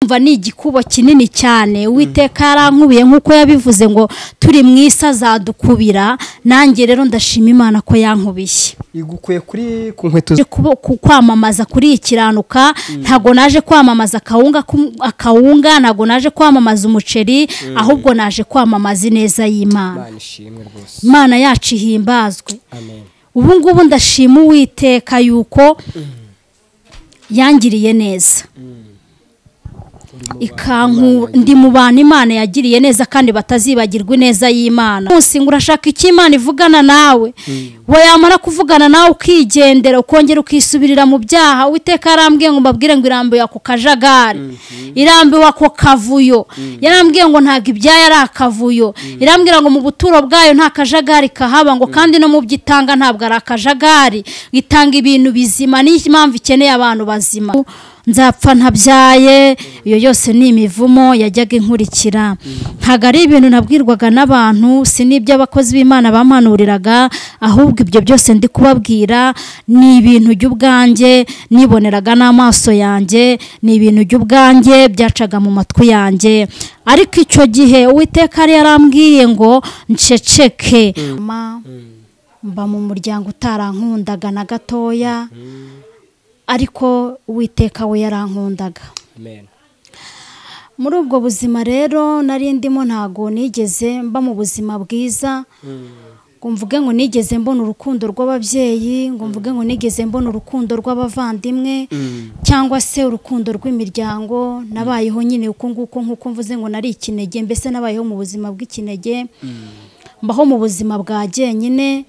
ndumva ni igikubo kinini cyane uwiteka yarankubiye nk'uko yabivuze ngo turi mu isi azadukubira nanjye rero ndashima imana ko yankubiye igukuye kuri ku nkweto Naje kubo- ku- kwamamaza kuri ikiranuka ntabwo naje kwamamaza akawunga ku- akawunga ntabwo naje kwamamaza umuceri ahubwo naje kwamamaza ineza y'imana imana ishimwe rwose imana yacu ihimbazwe amen ubu ngubu ndashima uwiteka yuko yangiriye neza ikanku ndi mu bantu imana yagiriye neza kandi batazibagirwa ineza y'imana munsi ngo urashaka icyo imana ivugana nawe wayamara kuvugana nawe ukigendera ukongera ukisubirira mu byaha uwiteka yarambwiye ngo mbabwire ngo irambuye ako kajagari irambuwe ako kavuyo yarambwiye ngo ntabwo ibyayo ari akavuyo irambwira ngo mu buturo bwayo nta kajagari kahaba ngo kandi no mu byo itanga ntabwo ari akajagari itanga ibintu bizima niyo mpamvu ikeneye abantu bazima nzapfa ntabyaye iyo yose ni imivumo yajyaga inkurikira ntabwo ari ibintu nabwirwaga n'abantu si n'ibyo abakozi b'imana bampanuriraga ahubwo ibyo byose ndi kubabwira ni ibintu by'ubwanjye niboneraga n'amaso yanjye ni ibintu by'ubwanjye byacaga mu matwi yanjye ariko icyo gihe uwiteka yari yarambwiye ngo nceceke Ma, mba mu muryango utarankundaga na gatoya ariko uwiteka we yarankundaga amen muri ubwo buzima rero nari ndimo ntago nigeze mba mu buzima bwiza ngo mvuge ngo nigeze mbona urukundo rw'ababyeyi ngo mvuge ngo nigeze mbona urukundo rw'abavandimwe cyangwa se urukundo rw'imiryango nabayeho nyine uko nguko nk'uko mvuze ngo nari ikinege mbese nabayeho mu buzima bw'ikinege mbaho mu buzima bwa jyenyine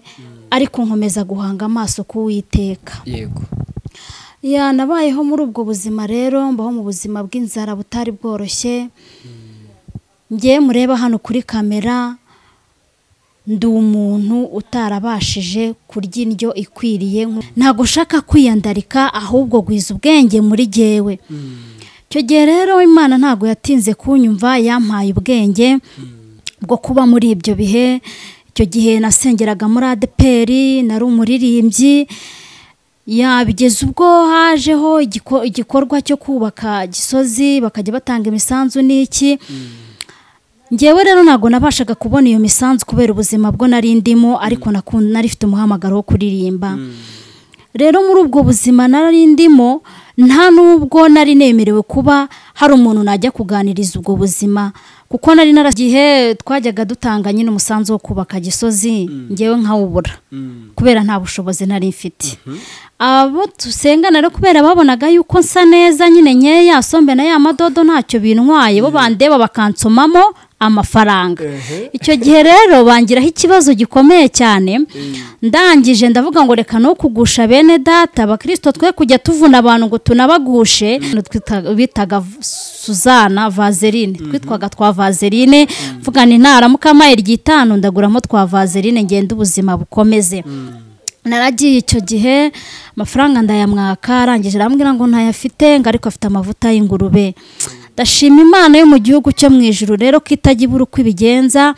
ariko nkomeza guhanga amaso k'uwiteka yego ya nabayeho muri ubwo buzima rero mbaho mu buzima bw'inzara butari bworoshye ngewe mureba hano kuri kamera ndi umuntu utarabashije kurya indyo ikwiriye nko- ntabwo ushaka kwiyandarika ahubwo gwiza ubwenge muri jyewe icyo gihe rero imana ntabwo yatinze kunyumva yampaye ubwenge bwo kuba muri ibyo bihe icyo gihe nasengeraga muri adeperi nari umuririmbyi yabigeza ubwo hajeho igiko- igikorwa cyo kubaka gisozi bakajya batanga imisanzu n'iki ngewe rero ntabwo nabashaga kubona iyo misanzu kubera ubuzima bwo nari ndimo ariko nakun- nari ifite umuhamagaro wo kuririmba rero muri ubwo buzima nari ndimo nta n'ubwo nari nemerewe kuba hari umuntu najya kuganiriza ubwo buzima kuko nari nara igihe twajyaga dutanga nyine umusanzu wo kubaka gisozi ngewe nkawubura kubera nta bushobozi nari mfite abo dusengana rero kubera babonaga yuko nsa neza nyine nkeya yasombe na ya madodo ntacyo bintwaye bo bandeba bakansomamo amafaranga icyo gihe rero bangiraho ikibazo gikomeye cyane ndangije ndavuga ngo reka no kugusha bene data abakirisito twe kujya tuvuna abantu ngo tunabagushe Twita- bitaga v- suzana vaseline twitwaga twa vaseline mvuga ni ntaramuka amayeri ry'itanu ndaguramo twa vaseline ngenda ubuzima bukomeze naragiye icyo gihe amafaranga ndayamwaka arangije arambwira ngo ntayafite ngo ariko afite amavuta y'ingurube ndashima imana yo mu gihugu cyo mu ijuru rero ko itajya ibura uko ibigenza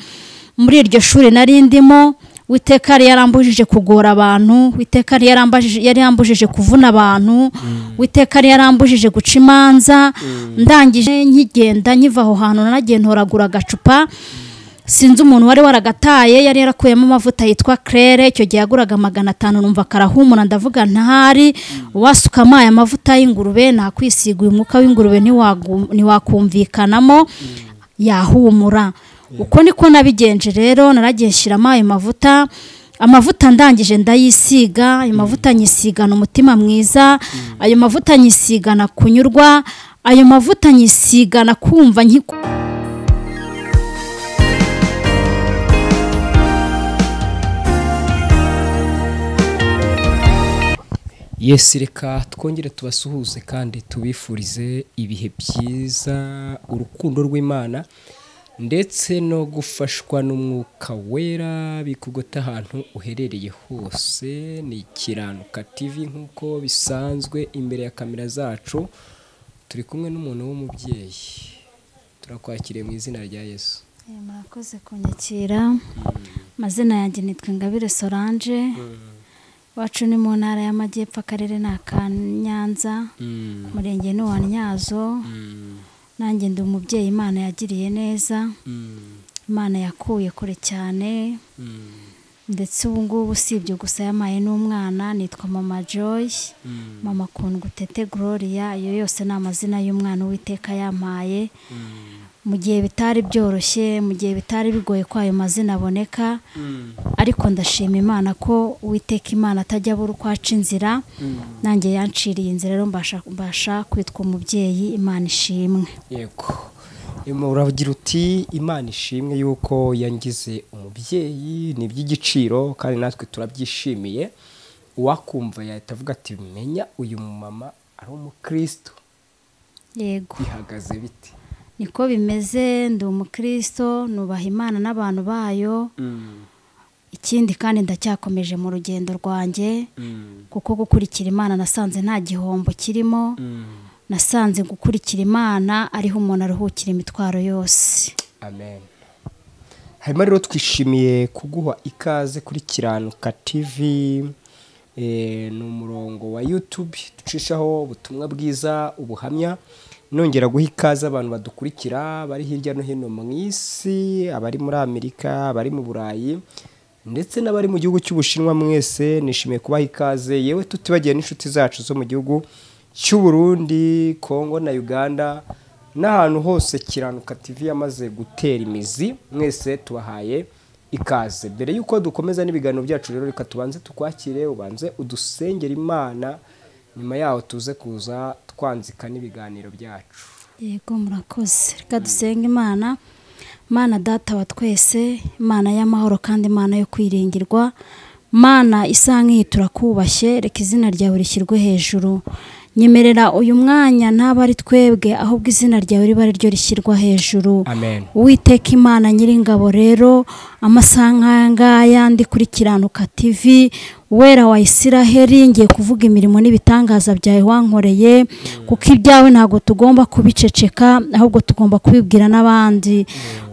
muri iryo shuri nari ndimo witeka yari yarambujije kugora abantu witeka yari yarambajije- yari yarambujije kuvuna abantu witeka yari yarambujije guca imanza ndangije nkigenda nkiva aho hantu nanagiye ntoragura agacupa sinzi umuntu wari waragataye yari yarakuyemo amavuta yitwa claire icyo gihe yaguraga magana atanu numva karahumura ndavuga ntahari wasuka amaye amavuta y'ingurube nakwisiga uyu mwuka w'ingurube ntiwagu- ntiwakumvikanamo yahumura uko niko nabigenje rero naragiye nshyiramo ayo mavuta amavuta ndangije ndayisiga ayo mavuta nyisigana umutima mwiza ayo mavuta nyisigana kunyurwa ayo mavuta nyisigana kumva nkiku yesi reka twongere tubasuhuze kandi tubifurize ibihe byiza urukundo rw'imana ndetse no gufashwa n'umwuka wera bikugota ahantu uherereye hose ni ikiranuka tv nk'uko bisanzwe imbere ya kamera zacu turi kumwe n'umuntu w'umubyeyi turakwakiriye mu izina rya yesu Eh, murakoze kunyakira amazina yanjye nitwa ingabire solange iwacu ni mu ntara y'amajyepfo akarere ni aka nyanza umurenge ni uwa nyazo nanjye ndi umubyeyi imana yagiriye neza Mm, imana yakuye kure cyane mm, ndetse ubu ngubu usibye gusa yamaye n'umwana nitwa mama joy mm, mama kundwa utete gloria ayo yose ni amazina y'umwana uwiteka yampaye mm, mu gihe bitari byoroshye mu gihe bitari bigoye ko ayo mazina aboneka mm, ariko ndashima imana ko uwiteka imana atajya abura uko aca inzira mm. nanjye yanciriye inzira rero mbasha mbasha kwitwa umubyeyi imana ishimwe yego Em, uragira uti imana ishimwe yuko yangize umubyeyi ni iby'igiciro kandi natwe turabyishimiye uwakumva yahita avuga ati menya uyu mumama ari umukristo yego bihagaze bite niko bimeze ndi umukristo nubaha imana n'abantu bayo Mm, ikindi kandi ndacyakomeje mu rugendo rwanjye mm, kuko gukurikira imana nasanze nta gihombo kirimo mm. nasanze gukurikira imana ariho umuntu aruhukira imitwaro yose amen hanyuma rero twishimiye kuguha ikaze kuri kiranuka tv eh, ni umurongo wa youtube ducishaho ubutumwa bwiza ubuhamya nongera guha ikaze abantu badukurikira bari hirya no hino mu isi abari muri amerika abari mu burayi ndetse n'abari mu gihugu cy'ubushinwa mwese nishimiye kubaha ikaze yewe tutibagiye n'inshuti zacu zo mu gihugu cy'u Burundi kongo na uganda n'ahantu hose kiranuka TV yamaze gutera imizi mwese tubahaye ikaze mbere y'uko dukomeza n'ibiganiro byacu rero reka tubanze tukwakire ubanze udusengera imana nyuma yaho tuze kuza twanzika n'ibiganiro byacu yego murakoze reka dusenge imana mana data wa twese imana y'amahoro kandi imana yo kwiringirwa mana isa nk'iyi turakubashye reka izina ryawe rishyirwe hejuru nyemerera uyu mwanya ntabe ari twebwe ahubwo izina ryawe riba ari ryo rishyirwa hejuru amen Uwiteka imana nyiringabo rero amasaha nk'aya ngaya ndi kuri kiranuka tv wera wa isiraheli ngiye kuvuga imirimo n'ibitangaza byawe wankoreye kuko ibyawe ntabwo tugomba kubiceceka ahubwo tugomba kubibwira n'abandi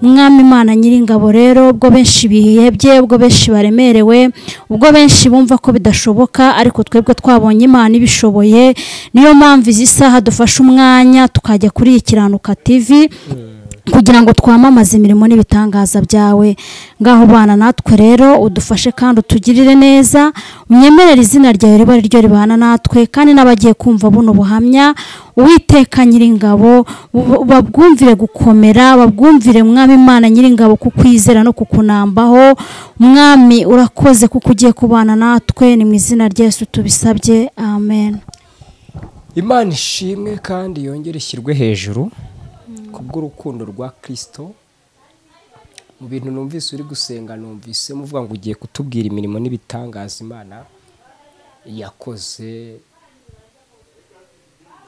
mwami imana nyiringabo rero ubwo benshi bihebye ubwo benshi baremerewe ubwo benshi bumva ko bidashoboka ariko twebwe twabonye imana ibishoboye niyo mpamvu izi saha dufashe umwanya tukajya kuri iyi kiranuka tv kugira ngo twamamaze imirimo n'ibitangaza byawe ngaho bana natwe rero udufashe kandi utugirire neza unyemerere izina ryawe riba ari ryo ribana natwe kandi n'abagiye kumva buno buhamya uwiteka nyiringabo bu- babwumvire gukomera babwumvire mwami imana nyiringabo kukwizera no kukunambaho mwami urakoze kuko ugiye kubana natwe ni mu izina rya Yesu tubisabye amen imana ishimwe kandi yongere ishyirwe hejuru kubw'urukundo rwa kirisito mu bintu numvise uri gusenga numvise muvuga ngo ugiye kutubwira imirimo n'ibitangaza imana yakoze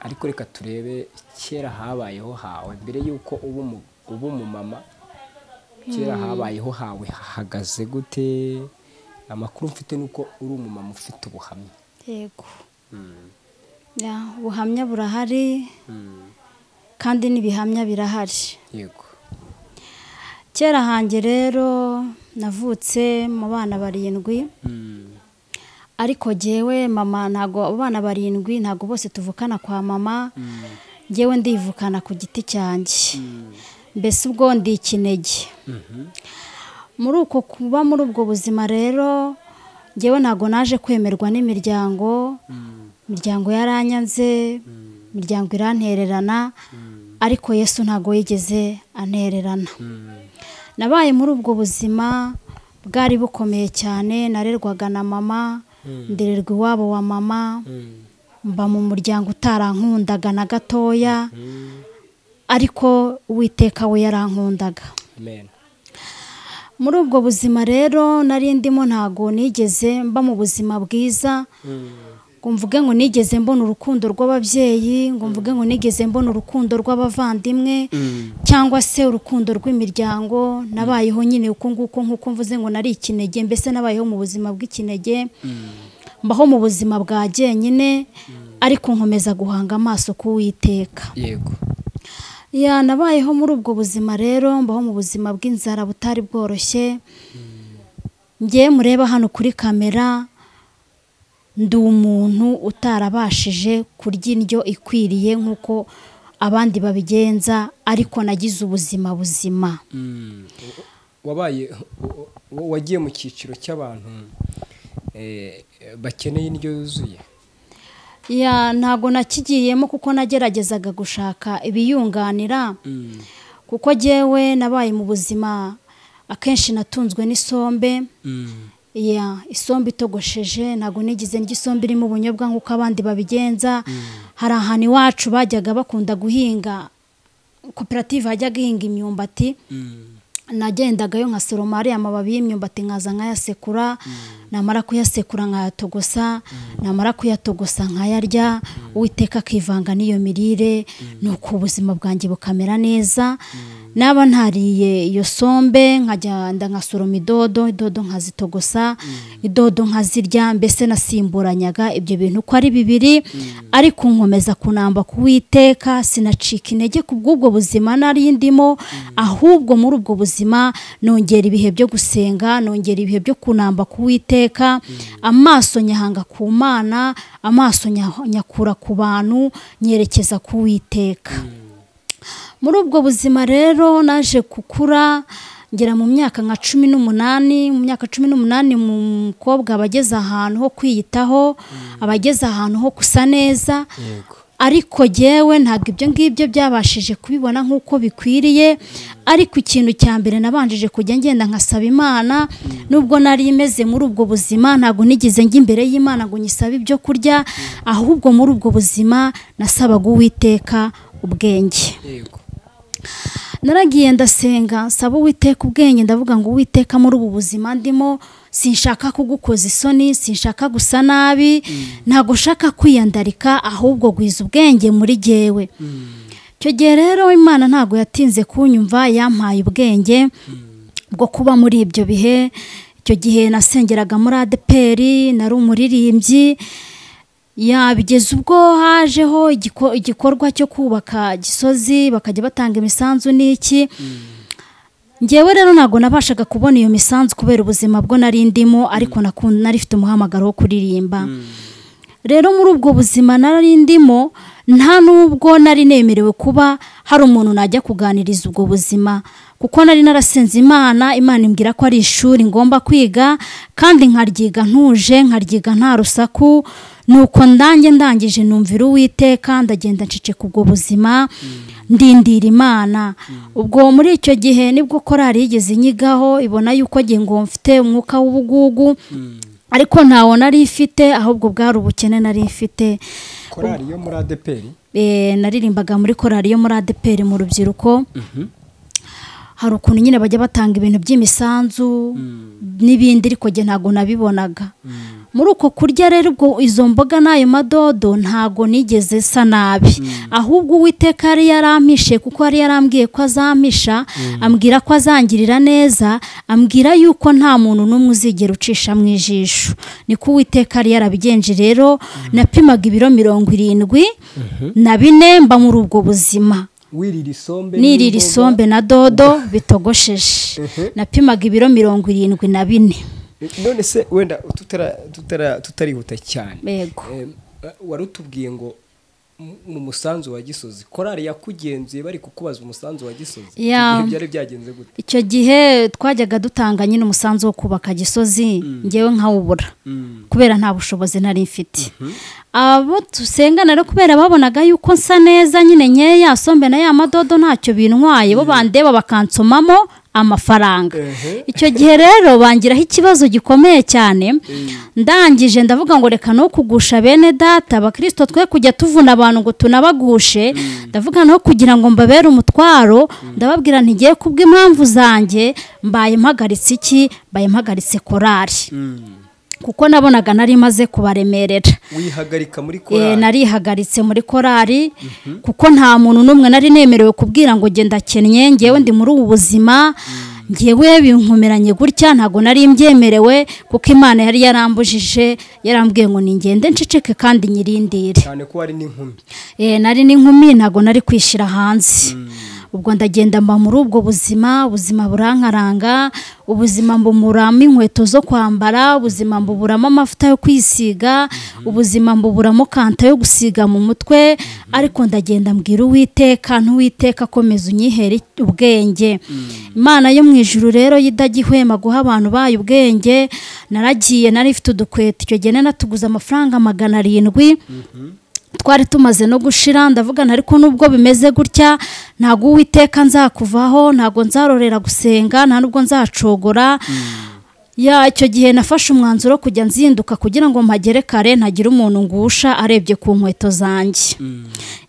ariko reka turebe kera habayeho hawe mbere y'uko uba umu- uba umumama kera habayeho hawe hahagaze gute amakuru mfite ni uko uri umumama ufite ubuhamya yego Mm, Ya, ubuhamya burahari mm, kandi n'ibihamya birahari yego kera hanjye rero navutse mu bana barindwi Mm, ariko jyewe mama ntago abo bana barindwi ntago bose tuvukana kwa mama mm, jyewe ndivukana ku giti cyanjye mm. mbese ubwo ndi ikinege muri uko kuba muri ubwo buzima rero jyewe ntago naje kwemerwa n'imiryango imiryango yaranyanze imiryango irantererana ariko yesu ntago yigeze antererana nabaye muri ubwo buzima bwari bukomeye cyane narerwaga na mama ndererwa iwabo wa mama mba mu muryango utarankundaga na gatoya ariko uwiteka we yarankundaga amen muri ubwo buzima rero nari ndimo ntago nigeze mba mu buzima bwiza ngo mvuge ngo nigeze mbona urukundo rw'ababyeyi ngo mvuge ngo nigeze mbona urukundo rw'abavandimwe cyangwa se urukundo rw'imiryango nabayeho nyine uko nguko nk'uko mvuze ngo nari ikinege mbese nabayeho mu buzima bw'ikinege mbaho mu buzima bwa jyenyine ariko nkomeza guhanga amaso k'uwiteka yego ya nabayeho muri ubwo buzima rero mbaho mu buzima bw'inzara butari bworoshye ngiye mureba hano kuri kamera ndi umuntu utarabashije kurya indyo ikwiriye nk'uko abandi babigenza ariko nagize ubuzima buzima Mm. wabaye wa- wa- wagiye mu cyiciro cy'abantu eh, bakeneye indyo yuzuye ya ntabwo nakigiyemo kuko nageragezaga gushaka ibiyunganira Mm. kuko jyewe nabaye mu buzima akenshi natunzwe n'isombe Mm. ya isombe itogosheje ntabwo nigeze ndya isombe irimo ubunyobwa nk'uko abandi babigenza hari ahantu iwacu bajyaga bakunda guhinga koperative hajyaga ihinga imyumbati Mm. nagendagayo nkasoroma ariya mababi y'imyumbati nkaza nkayasekura namara kuyasekura nkayatogosa namara kuyatogosa nkayarya uwiteka akivanga n'iyo mirire nuko ubuzima bwanjye bukamera neza naba ntariye iyo sombe nkagenda nkasoroma idodo idodo nkazitogosa idodo nkazirya mbese nasimburanyaga ibyo bintu uko ari bibiri ariko nkomeza kunamba kuwiteka sinacika intege ku bw'ubwo buzima nari ndimo ahubwo muri ubwo buzima nongera ibihe byo gusenga nongera ibihe byo kunamba kuwiteka amaso nyahanga ku mana amaso nya- nyakura ku bantu nyerekeza kuwiteka muri ubwo buzima rero naje gukura ngera mu myaka nka cumi n'umunani mu myaka cumi n'umunani mu mukobwa aba ageze ahantu ho kwiyitaho aba ageze ahantu ho gusa neza yego ariko jyewe ntabwo ibyo ngibyo byabashije kubibona nk'uko bikwiriye ariko ikintu cya mbere nabanjije kujya ngenda nkasaba imana nubwo nari imeze muri ubwo buzima ntabwo nigeze njya imbere y'imana ngo nyisabe ibyo kurya ahubwo muri ubwo buzima nasabaga uwiteka ubwenge yego naragiye ndasenga nsaba uwiteka ubwenge ndavuga ngo uwiteka muri ubu buzima ndimo sinshaka kugukoza isoni sinshaka gusa nabi ntabwo ushaka kwiyandarika ahubwo gwiza ubwenge muri jyewe icyo gihe rero imana ntabwo yatinze kunyumva yampaye ubwenge bwo kuba muri ibyo bihe icyo gihe nasengeraga muri adeperi nari umuririmbyi yabigeza ubwo hajeho igiko- igikorwa cyo kubaka gisozi bakajya batanga imisanzu n'iki ngewe rero ntabwo nabashaga kubona iyo misanzu kubera ubuzima bwo nari ndimo ariko nakun- nari ifite umuhamagaro wo kuririmba rero muri ubwo buzima nari ndimo nta nubwo nari nemerewe kuba hari umuntu najya kuganiriza ubwo buzima kuko nari narasenze imana imana imbwira ko ari ishuri ngomba kwiga kandi nkaryiga ntuje nkaryiga nta rusaku nuko ndange ndangije numvira uwiteka ndagenda nceceka ubwo buzima ndindira imana ubwo muri icyo gihe nibwo korari yigeze inyigaho ibona yuko jye ngo mfite umwuka w'ubugugu ariko ntawo nari ifite ahubwo bwari ubukene nari mfite korari yo muri adeperi Eh, naririmbaga muri korari yo muri adeperi mu rubyiruko hari ukuntu nyine bajya batanga ibintu by'imisanzu n'ibindi ariko jye ntabwo nabibonaga muri uko kurya rero ubwo izo mboga n'ayo madodo ntabwo nigeze sa nabi ahubwo uwiteka yari yarampishe kuko yari yarambwiye ko azampisha ambwira ko azangirira neza ambwira yuko nta muntu n'umwe uzigera ucisha mu ijisho niko uwiteka yari yarabigenje rero napimaga ibiro mirongo irindwi na bine mba muri ubwo buzima wirira isombe n'imboga. nirira isombe na dodo bitogosheje napimaga ibiro mirongo irindwi na bine none se wenda tutara tutara tutarihuta cyane yego Em, eh, wari utubwiye ngo mu- mu musanzu wa gisozi korari yakugenzeye bari kukubaza umusanzu wa gisozi Icyo Ya. gihe byari byagenze gute icyo gihe twajyaga dutanga nyine umusanzu wo kubaka gisozi ngewe nkawubura Mm. kubera nta bushobozi nari mfite abo dusengana rero kubera babonaga yuko nsa neza nyine nkeya ya sombe na ya madodo ntacyo bintwaye bo bandeba bakansomamo amafaranga Ehe. icyo gihe rero bangiraho ikibazo gikomeye cyane ndangije ndavuga ngo reka no kugusha bene data abakristo twe kujya tuvuna abantu ngo tunabagushe ndavuga no kugira ngo mbabere umutwaro ndababwira ntigiye kubw'impamvu zanjye mbaye mpagaritse iki mbaye mpagaritse korari Mm. kuko nabonaga nari maze kubaremerera wihagarika muri Eh, korari narihagaritse muri korari kuko nta muntu n'umwe nari nemerewe kubwira ngo genda kennye ngewe ndi muri ubu buzima ngewe binkomeranye gutya ntabwo nari mbyemerewe kuko imana yari yarambujije yarambwiye ngo ningende nceceke kandi nyirindire cyane ko wari n'inkumi Eh, nari n'inkumi ntabwo nari kwishyira hanze ubwo ndagenda mba muri ubwo buzima ubuzima burankaranga ubuzima mbuburamo inkweto zo kwambara ubuzima mbuburamo amavuta yo kwisiga ubuzima mbuburamo kanta yo gusiga mu mutwe ariko ndagenda mbwira uwiteka ntuwiteka akomeza unyihere ubwenge imana yo mu ijuru rero idagihwema guha abantu bayo ubwenge naragiye nari ifite udukweto icyo gihe nari natuguze amafaranga magana arindwi twari tumaze no gushira ndavugana ariko nubwo bimeze gutya ntabwo uwiteka nzakuvaho ntabwo nzarorera gusenga nta nubwo nzacogora ya icyo gihe nafashe umwanzuro wo kujya nzinduka kugira ngo mpagere kare ntagire umuntu ngusha arebye ku nkweto zanjye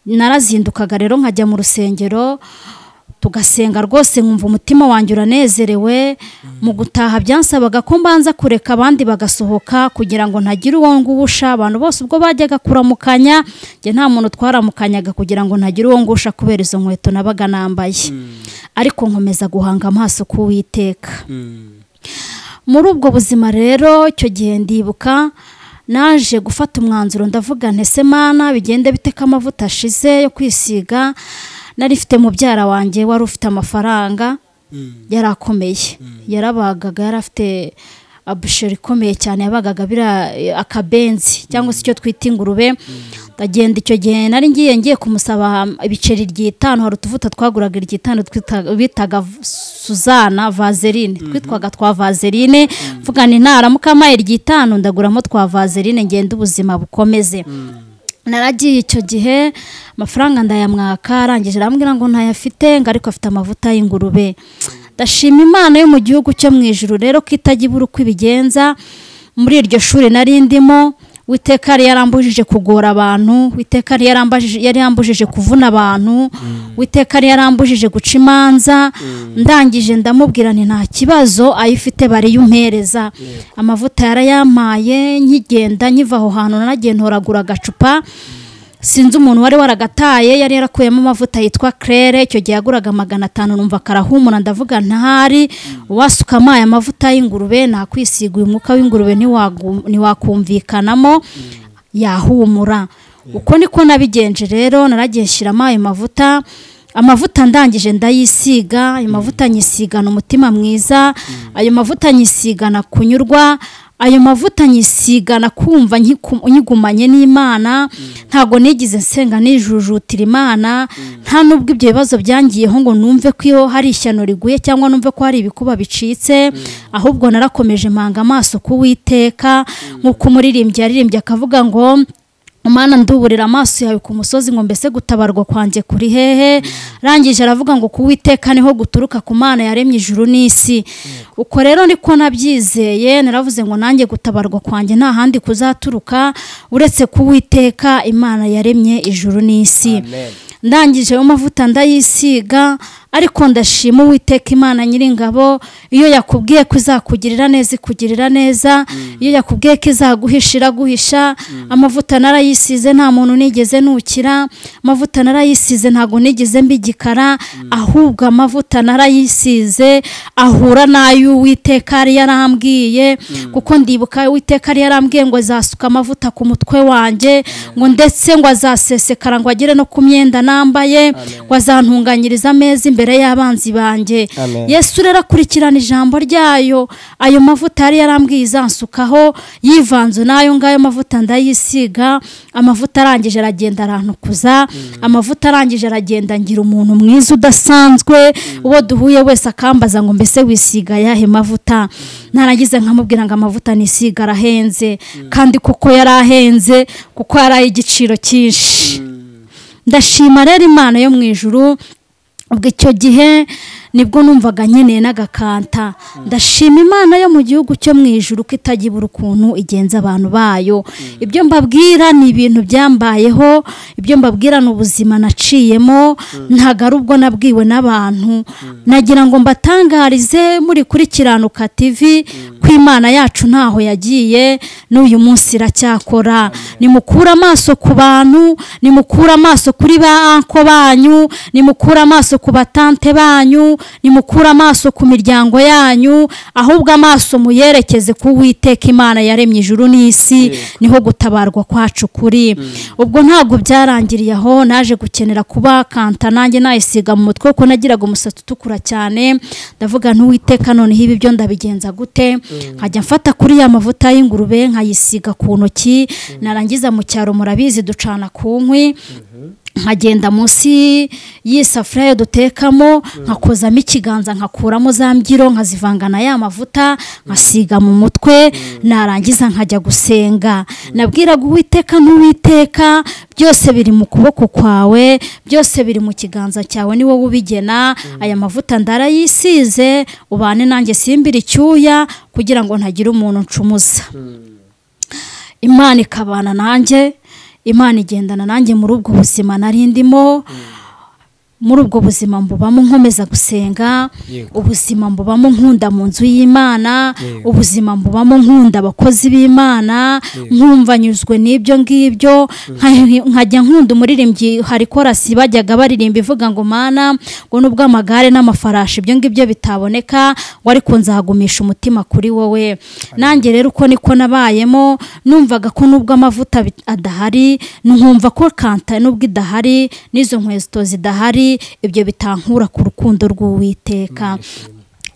narazindukaga rero nkajya mu rusengero tugasenga rwose nkumva umutima wanjye uranezerewe mu gutaha byansabaga ko mbanza kureka abandi bagasohoka kugira ngo ntagire uwo ngusha abantu bose ubwo bajyaga kuramukanya njye nta muntu twaramukanyaga kugira ngo ntagire uwo ngusha kubera izo nkweto nabaga nambaye ariko nkomeza guhanga amaso k'uwiteka muri ubwo buzima rero icyo gihe ndibuka naje gufata umwanzuro ndavuga ntese mana bigende biteka amavuta ashize yo kwisiga nari ifite mubyara wanjye wari ufite amafaranga yari akomeye yarabagaga yari afite abusheri ikomeye cyane yabagaga biriya akabenzi cyangwa se icyo twita ingurube ndagenda icyo gihe nari ngiye ngiye kumusaba ibiceri ry'itanu hari utuvuta twaguraga iry'itanu bitaga suzana vazerine twitwaga twa vazerine mvugana intara mukamaye ry'itanu ndaguramo twa vazerine ngenda ubuzima bukomeze naragiye icyo gihe amafaranga ndayamwaka arangije arambwira ngo ntayafite ngo ariko afite amavuta y'ingurube ndashima imana yo mu gihugu cyo mu ijuru rero ko itajya ibura uko ibigenza muri iryo shuri nari ndimo witeka yari yarambujije kugora abantu witeka yari yarambujije kuvuna abantu witeka yari yarambujije guca imanza ndangije ndamubwira ni nta kibazo ayifite bariyumpereza amavuta yarayampaye nkigenda nkiva aho hantu nanagiye ntoragura agacupa sinzi umuntu wari waragataye yari yarakuyemo amavuta yitwa kerere icyo gihe yaguraga magana atanu numva karahumura ndavuga ntahari uwasuka amaye amavuta y'ingurube nakwisiga uyu mwuka w'ingurube ntiwakumvikanamo yahumura uko niko nabigenje rero naragiye nshyiramo ayo mavuta amavuta ndangije ndayisiga ayo mavuta nyisigana umutima mwiza ayo mavuta nyisigana kunyurwa ayo mavuta nyisigana kumva nyigumanye n'imana ntabwo nigize nsenga nijujutira imana nta nubwo ibyo bibazo byangiyeho ngo numve ko iyo hari ishyano riguye cyangwa numve ko hari ibikuba bicitse ahubwo narakomeje mpanga amaso k'uwiteka nk'uko umuririmbyi yaririmbye akavuga ngo umwana nduburira amaso yawe ku musozi ngo mbese gutabarwa kwanjye kuri hehe arangije aravuga ngo kuwiteka niho guturuka ku mana yaremye ijuru n'isi uko rero niko nabyizeye naravuze ngo nanjye gutabarwa kwanjye nta handi kuzaturuka uretse kuwiteka imana yaremye ijuru n'isi ndangije ayo mavuta ndayisiga ariko ndashima uwiteka imana nyiringabo iyo yakubwiye ko izakugirira neza ikugirira neza iyo yakubwiye ko izaguhisha iraguhisha amavuta narayisize nta muntu nigeze nukira amavuta narayisize ntabwo nigeze mbigikara ahubwo amavuta narayisize ahura n'ay'uwiteka yari yarambwiye kuko ndibuka uwiteka yari yarambwiye ngo azasuka amavuta ku mutwe wanjye ngo ndetse ngo azasesekara ngo agere no ku myenda nambaye ngo azantunganyiriza ameza imbere imbere y'abanzi banjye yesu rero akurikirana ijambo ryayo ayo mavuta yari yarambwiye izansukaho yivanze n'ayo ngayo mavuta ndayisiga amavuta arangije aragenda arantukuza amavuta arangije aragenda ngira umuntu mwiza udasanzwe uwo duhuye wese akambaza ngo mbese wisiga ayahe mavuta narangiza nkamubwira ngo amavuta nisiga arahenze kandi kuko yari ahenze kuko yari ay'igiciro cyinshi ndashima rero imana yo mu ijuru ubwo icyo gihe nibwo numvaga nkeneye n'agakanta ndashima imana yo mu gihugu cyo mu ijuru ko itagibura ukuntu igenza abantu bayo ibyo mbabwira ni ibintu byambayeho ibyo mbabwira ni ubuzima naciyemo ntabwo ari ubwo nabwiwe n'abantu nagira ngo mbatangarize muri kuri kiranuka tivi ko imana yacu ntaho yagiye n'uyu munsi iracyakora nimukure amaso ku bantu nimukure amaso kuri ba anko banyu nimukure amaso ku batante banyu nimukure amaso ku miryango yanyu ahubwo amaso muyerekeze ku witeka imana yaremye ijuru n'isi niho gutabarwa kwacu kuri ubwo ntabwo byarangiriye aho naje gukenera kuba kanta nanjye nayisiga mu mutwe kuko nagiraga umusatsi utukura cyane ndavuga ntuwiteka noneho ibi byo ndabigenza gute nkajya mfata kuri ya mavuta y'ingurube nkayisiga ku ntoki narangiza mu cyaro murabizi ducana ku nkwi nkagenda munsi y'isafuriya dutekamo nkakozamo ikiganza nkakuramo za mbyiro nkazivanga na ya mavuta nkasiga mu mutwe narangiza nkajya gusenga nabwiraga uwiteka n'uwiteka byose biri mu kuboko kwawe byose biri mu kiganza cyawe ni wowe ubigena aya mavuta ndarayisize ubane nanjye simbire icyuya kugira ngo ntagire umuntu ncumuza imana ikabana nanjye imana igendana nanjye muri ubwo buzima nari ndimo muri ubwo buzima mbubamo nkomeza gusenga Yego. ubuzima mbubamo nkunda mu nzu y'imana ubuzima mbubamo nkunda abakozi b'imana nkumva nyuzwe n'ibyo ngibyo nka- nkajya nkunda umuririmbyi hari korasi bajyaga baririmba ivuga ngo mana ngo nubwo amagare n'amafarashi ibyo ngibyo bitaboneka ngo ariko nzagumisha umutima kuri wowe nanjye rero uko niko nabayemo numvaga ko nubwo amavuta bi- adahari nkumva ko kanta nubwo idahari n'izo nkweto zidahari ibyo bitankura ku rukundo rw'uwiteka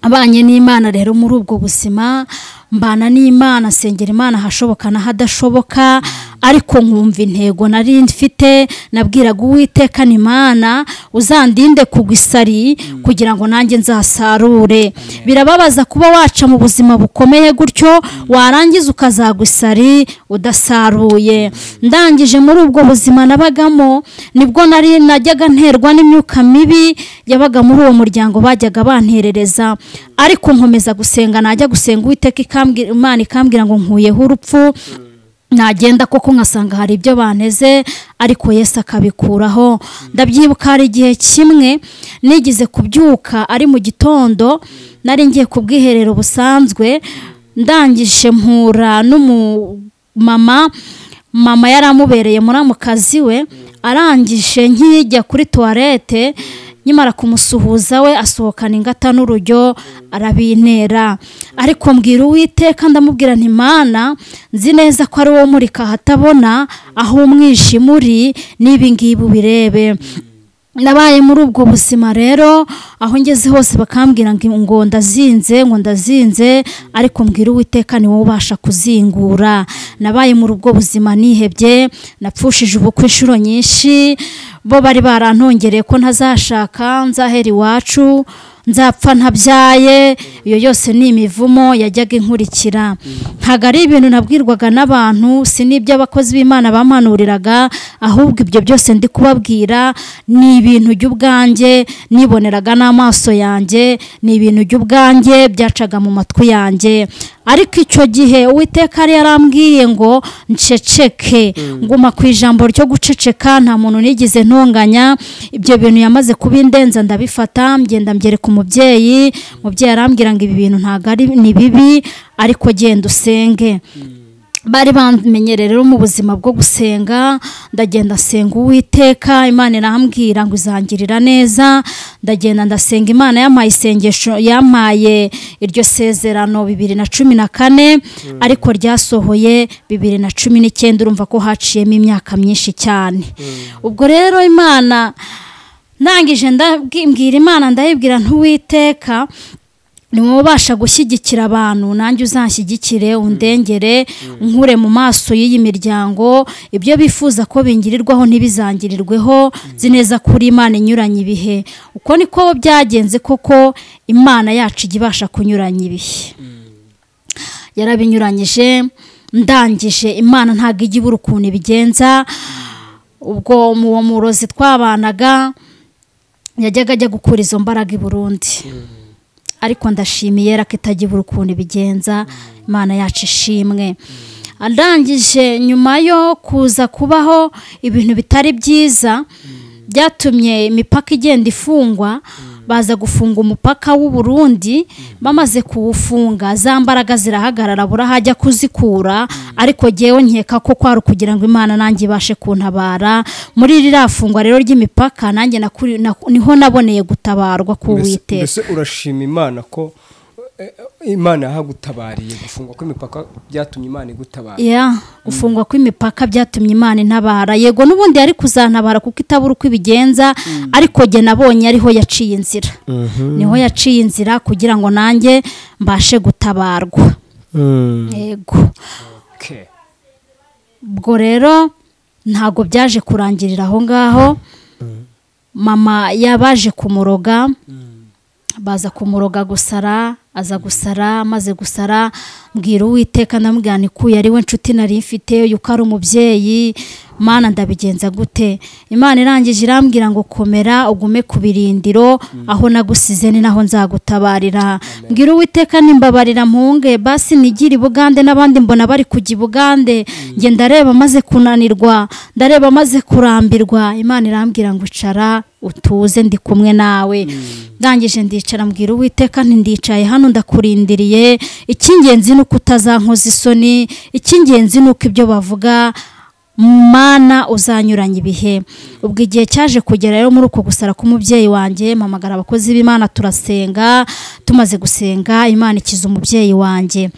abanye n'imana rero muri ubwo buzima mbana n'imana nsengera imana ahashoboka n'ahadashoboka ariko nkumva intego nari mfite nabwiraga uwiteka ni imana uzandinde kugwa isari kugira ngo nanjye nzasarure birababaza kuba waca mu buzima bukomeye gutyo warangiza ukazagwa isari udasaruye ndangije muri ubwo buzima nabagamo nibwo nari najyaga nterwa n'imyuka mibi yabaga muri uwo muryango bajyaga banterereza ariko nkomeza gusenga najya gusenga uwiteka ikambwira imana ikambwira ngo nkuyeho urupfu nagenda koko nkasanga hari ibyo banteze ariko yesu akabikuraho ndabyibuka hari igihe kimwe nigize kubyuka ari mu gitondo nari ngiye ku bwiherero busanzwe ndangije mpura n'umumama mama yari amubereye muramukazi we arangije nkijya kuri tuwarete nyamara kumusuhuza we asohokana ingata n'urujyo arabintera ariko mbwira uwiteka ndamubwira nti mana nzi neza ko ari wowe umurika ahatabona aho umwijima uri n'ibi ngibi ubirebe nabaye muri ubwo buzima rero aho ngeze hose bakambwira ngo ngo ndazinze ngo ndazinze ariko mbwira uwiteka ni wowe ubasha kuzingura nabaye muri ubwo buzima nihebye napfushije ubukwe inshuro nyinshi bo bari barantongereye ko ntazashaka nzahera iwacu nzapfa ntabyaye iyo yose ni imivumo yajyaga inkurikira ntabwo ari ibintu nabwirwaga n'abantu si n'ibyo abakozi b'imana bampanuriraga ahubwo ibyo byose ndi kubabwira ni ibintu by'ubwanjye niboneraga n'amaso yanjye ni ibintu by'ubwanjye byacaga mu matwi yanjye ariko icyo gihe uwiteka yari yarambwiye ngo nceceke nguma ku ijambo ryo guceceka nta muntu nigeze ntonganya ibyo bintu yamaze kubindenza ndabifata ngenda mbyereka umubyeyi umubyeyi arambwira ngo ibi bintu ntabwo ari ni bibi ariko genda usenge bari bamenyereye rero mu buzima bwo gusenga ndagenda nsenga uwiteka imana irambwira ngo izangirira neza ndagenda ndasenga imana yampaye isengesho yampaye iryo sezerano bibiri na cumi na kane ariko ryasohoye bibiri na cumi n'icyenda urumva ko haciyemo imyaka myinshi cyane ubwo rero imana ndangije ndabwi- mbwira imana ndayibwira ntuwiteka ni wowe ubasha gushyigikira abantu nanjye uzanshyigikire undengere nkure mu maso y'iyi miryango ibyo bifuza ko bingirirwaho ntibizangirirweho nzi neza ko uri imana inyuranye ibihe uko niko byagenze koko imana yacu ijya ibasha kunyuranya ibihe yarabinyuranyije ndangije imana ntabwo ijya ibura ukuntu ibigenza ubwo mu uwo murozi twabanaga yajyaga ajya gukura izo mbaraga i burundi ariko ndashimiye rero ko itajya ibura ukuntu ibigenza imana yacu ishimwe arangije nyuma yo kuza kubaho ibintu bitari byiza byatumye imipaka igenda ifungwa baza gufunga umupaka w'u Burundi bamaze kuwufunga za mbaraga zirahagarara burahajya kuzikura ariko ngewe nkeka ko kwari ukugira ngo imana nanjye ibashe kuntabara muri ririya fungwa rero ry'imipaka nanjye nakuri- naku- niho naboneye gutabarwa Mbese- k'uwiteka mbese urashima imana ko eh, imana yahagutabariye gufungwa kw'imipaka byatumye imana igutabara ya gufungwa kw'imipaka byatumye imana intabara yego n'ubundi yari kuzantabara kuko itabura uko ibigenza ariko jye nabonye ariho yaciye inzira niho yaciye inzira kugira ngo nanjye mbashe gutabarwa yego Okay. ubwo rero ntabwo byaje kurangirira aho ngaho mama yabaje kumuroga baza kumuroga gusara aza gusara amaze gusara mbwira uwiteka ndamubwira nikuye ari we nshuti nari mfite uyu ko ari umubyeyi mana ndabigenza gute imana irangije irambwira ngo komera ugume ku birindiro aho nagusize ni naho nzagutabarira mbwira uwiteka nimbabarira mpunge basi nigire i bugande n'abandi mbona bari kujya i bugande njye ndareba maze kunanirwa ndareba maze kurambirwa imana irambwira ngo icara utuze ndi kumwe nawe ndangije ndicara mbwira uwiteka nti ndicaye hano ndakurindiriye icy'ingenzi ni uko utazankoza isoni icy'ingenzi ni uko ibyo bavuga mana uzanyuranya ibihe ubwo igihe cyaje kugera rero muri uko gusara k'umubyeyi wanjye mpamagara abakozi b'imana turasenga tumaze gusenga imana ikiza umubyeyi wanjye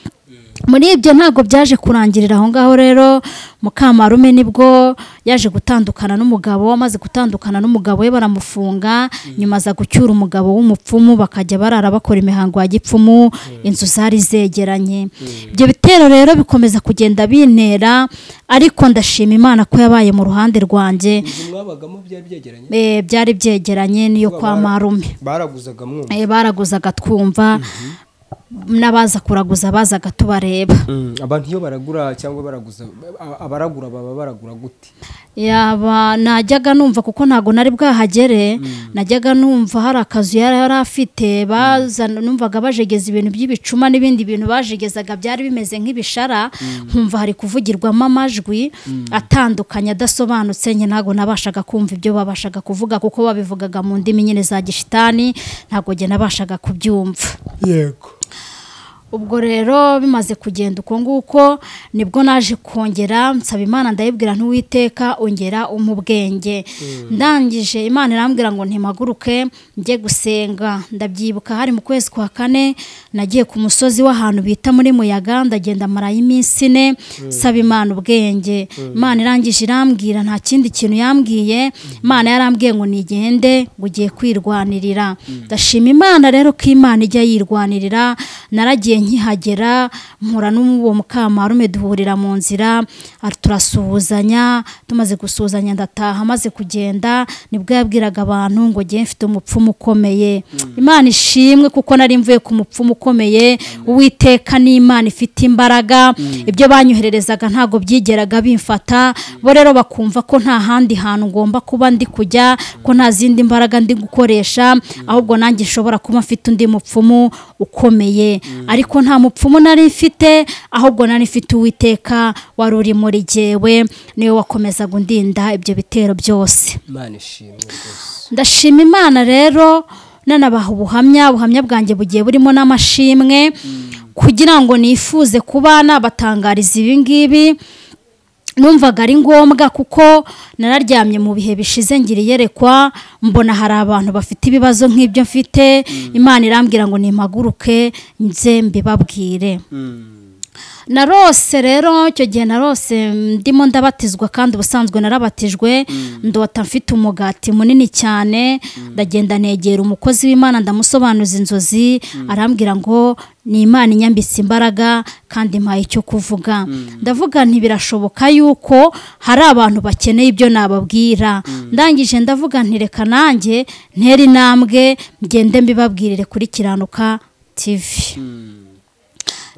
muri ibyo ntabwo byaje kurangirira aho ngaho rero mukamarume nibwo yaje gutandukana n'umugabo amaze gutandukana n'umugabo we baramufunga nyuma aza gucyura umugabo w'umupfumu bakajya barara bakora imihango ya gipfumu inzu zari zegeranye ibyo bitero rero bikomeza kugenda bintera ariko ndashima imana ko yabaye mu ruhande rwanjye inzu mwabagamo byari byegeranye Eh, byari byegeranye n'iyo kwa marume baraguzaga mwumva Eh, baraguzaga twumva n'abaza kuraguza bazaga tubareba abantu iyo baragura cyangwa baraguza a- abaragura baba baragura gute yaba najyaga numva kuko ntabwo nari bwahagere najyaga numva hari akazu yari yari afite bazana numvaga bajegeza ibintu by'ibicuma n'ibindi bintu bajegezaga byari bimeze nk'ibishara nkumva hari kuvugirwamo amajwi atandukanye adasobanutse njye ntabwo nabashaga kumva ibyo babashaga kuvuga kuko babivugaga mu ndimi nyine za gishitani ntabwo njye nabashaga kubyumva yego ubwo rero bimaze kugenda uko nguko nibwo naje kongera nsaba imana ndayibwira ntuwiteka ongera umpa ubwenge ndangije imana irambwira ngo ntimpaguruke njye gusenga ndabyibuka hari mu kwezi kwa kane nagiye ku musozi w'ahantu bita muri muyaga ndagenda marayo iminsi ine nsaba imana ubwenge imana irangije irambwira nta kindi kintu yambwiye imana yarambwiye ngo nigende ngo ugiye kwirwanirira ndashima imana rero ko imana ijya yirwanirira naragiye nkihagera mpura n'uwo mukamarume duhurira mu nzira ar- turasuhuzanya tumaze gusuhuzanya ndataha maze kugenda nibwo yabwiraga abantu ngo njye mfite umupfumu ukomeye imana ishimwe kuko nari mvuye ku mupfumu ukomeye uwiteka ni imana ifite imbaraga ibyo banyohererezaga ntabwo byigeraga bimfata bo rero bakumva ko nta handi hantu ngomba kuba ndi kujya ko nta zindi mbaraga ndi gukoresha ahubwo nanjye nshobora kuba mfite undi mupfumu ukomeye ariko nta mupfumu nari mfite ahubwo nari mfite uwiteka wari uri muri jyewe niwe wakomezaga undinda ibyo bitero byose imana ishimwe rwose ndashima imana rero nanabaha ubuhamya ubuhamya bwanjye bugiye burimo n'amashimwe kugira ngo nifuze kuba nabatangariza ibi ngibi numvaga ari ngombwa kuko nararyamye mu bihe bishize ngira iyerekwa mbona hari abantu bafite ibibazo nk'ibyo mfite imana irambwira ngo nimpaguruke nze mbibabwire narose rero icyo gihe narose ndimo ndabatizwa kandi ubusanzwe narabatijwe ndota mfite umugati munini cyane ndagenda negera umukozi w'imana ndamusobanuza inzozi arambwira ngo ni imana inyambitse imbaraga kandi mpaye icyo kuvuga ndavuga nti birashoboka yuko hari abantu bakeneye ibyo nababwira ndangije ndavuga nti reka nanjye ntere intambwe ngende mbibabwirire kuri kiranuka tivi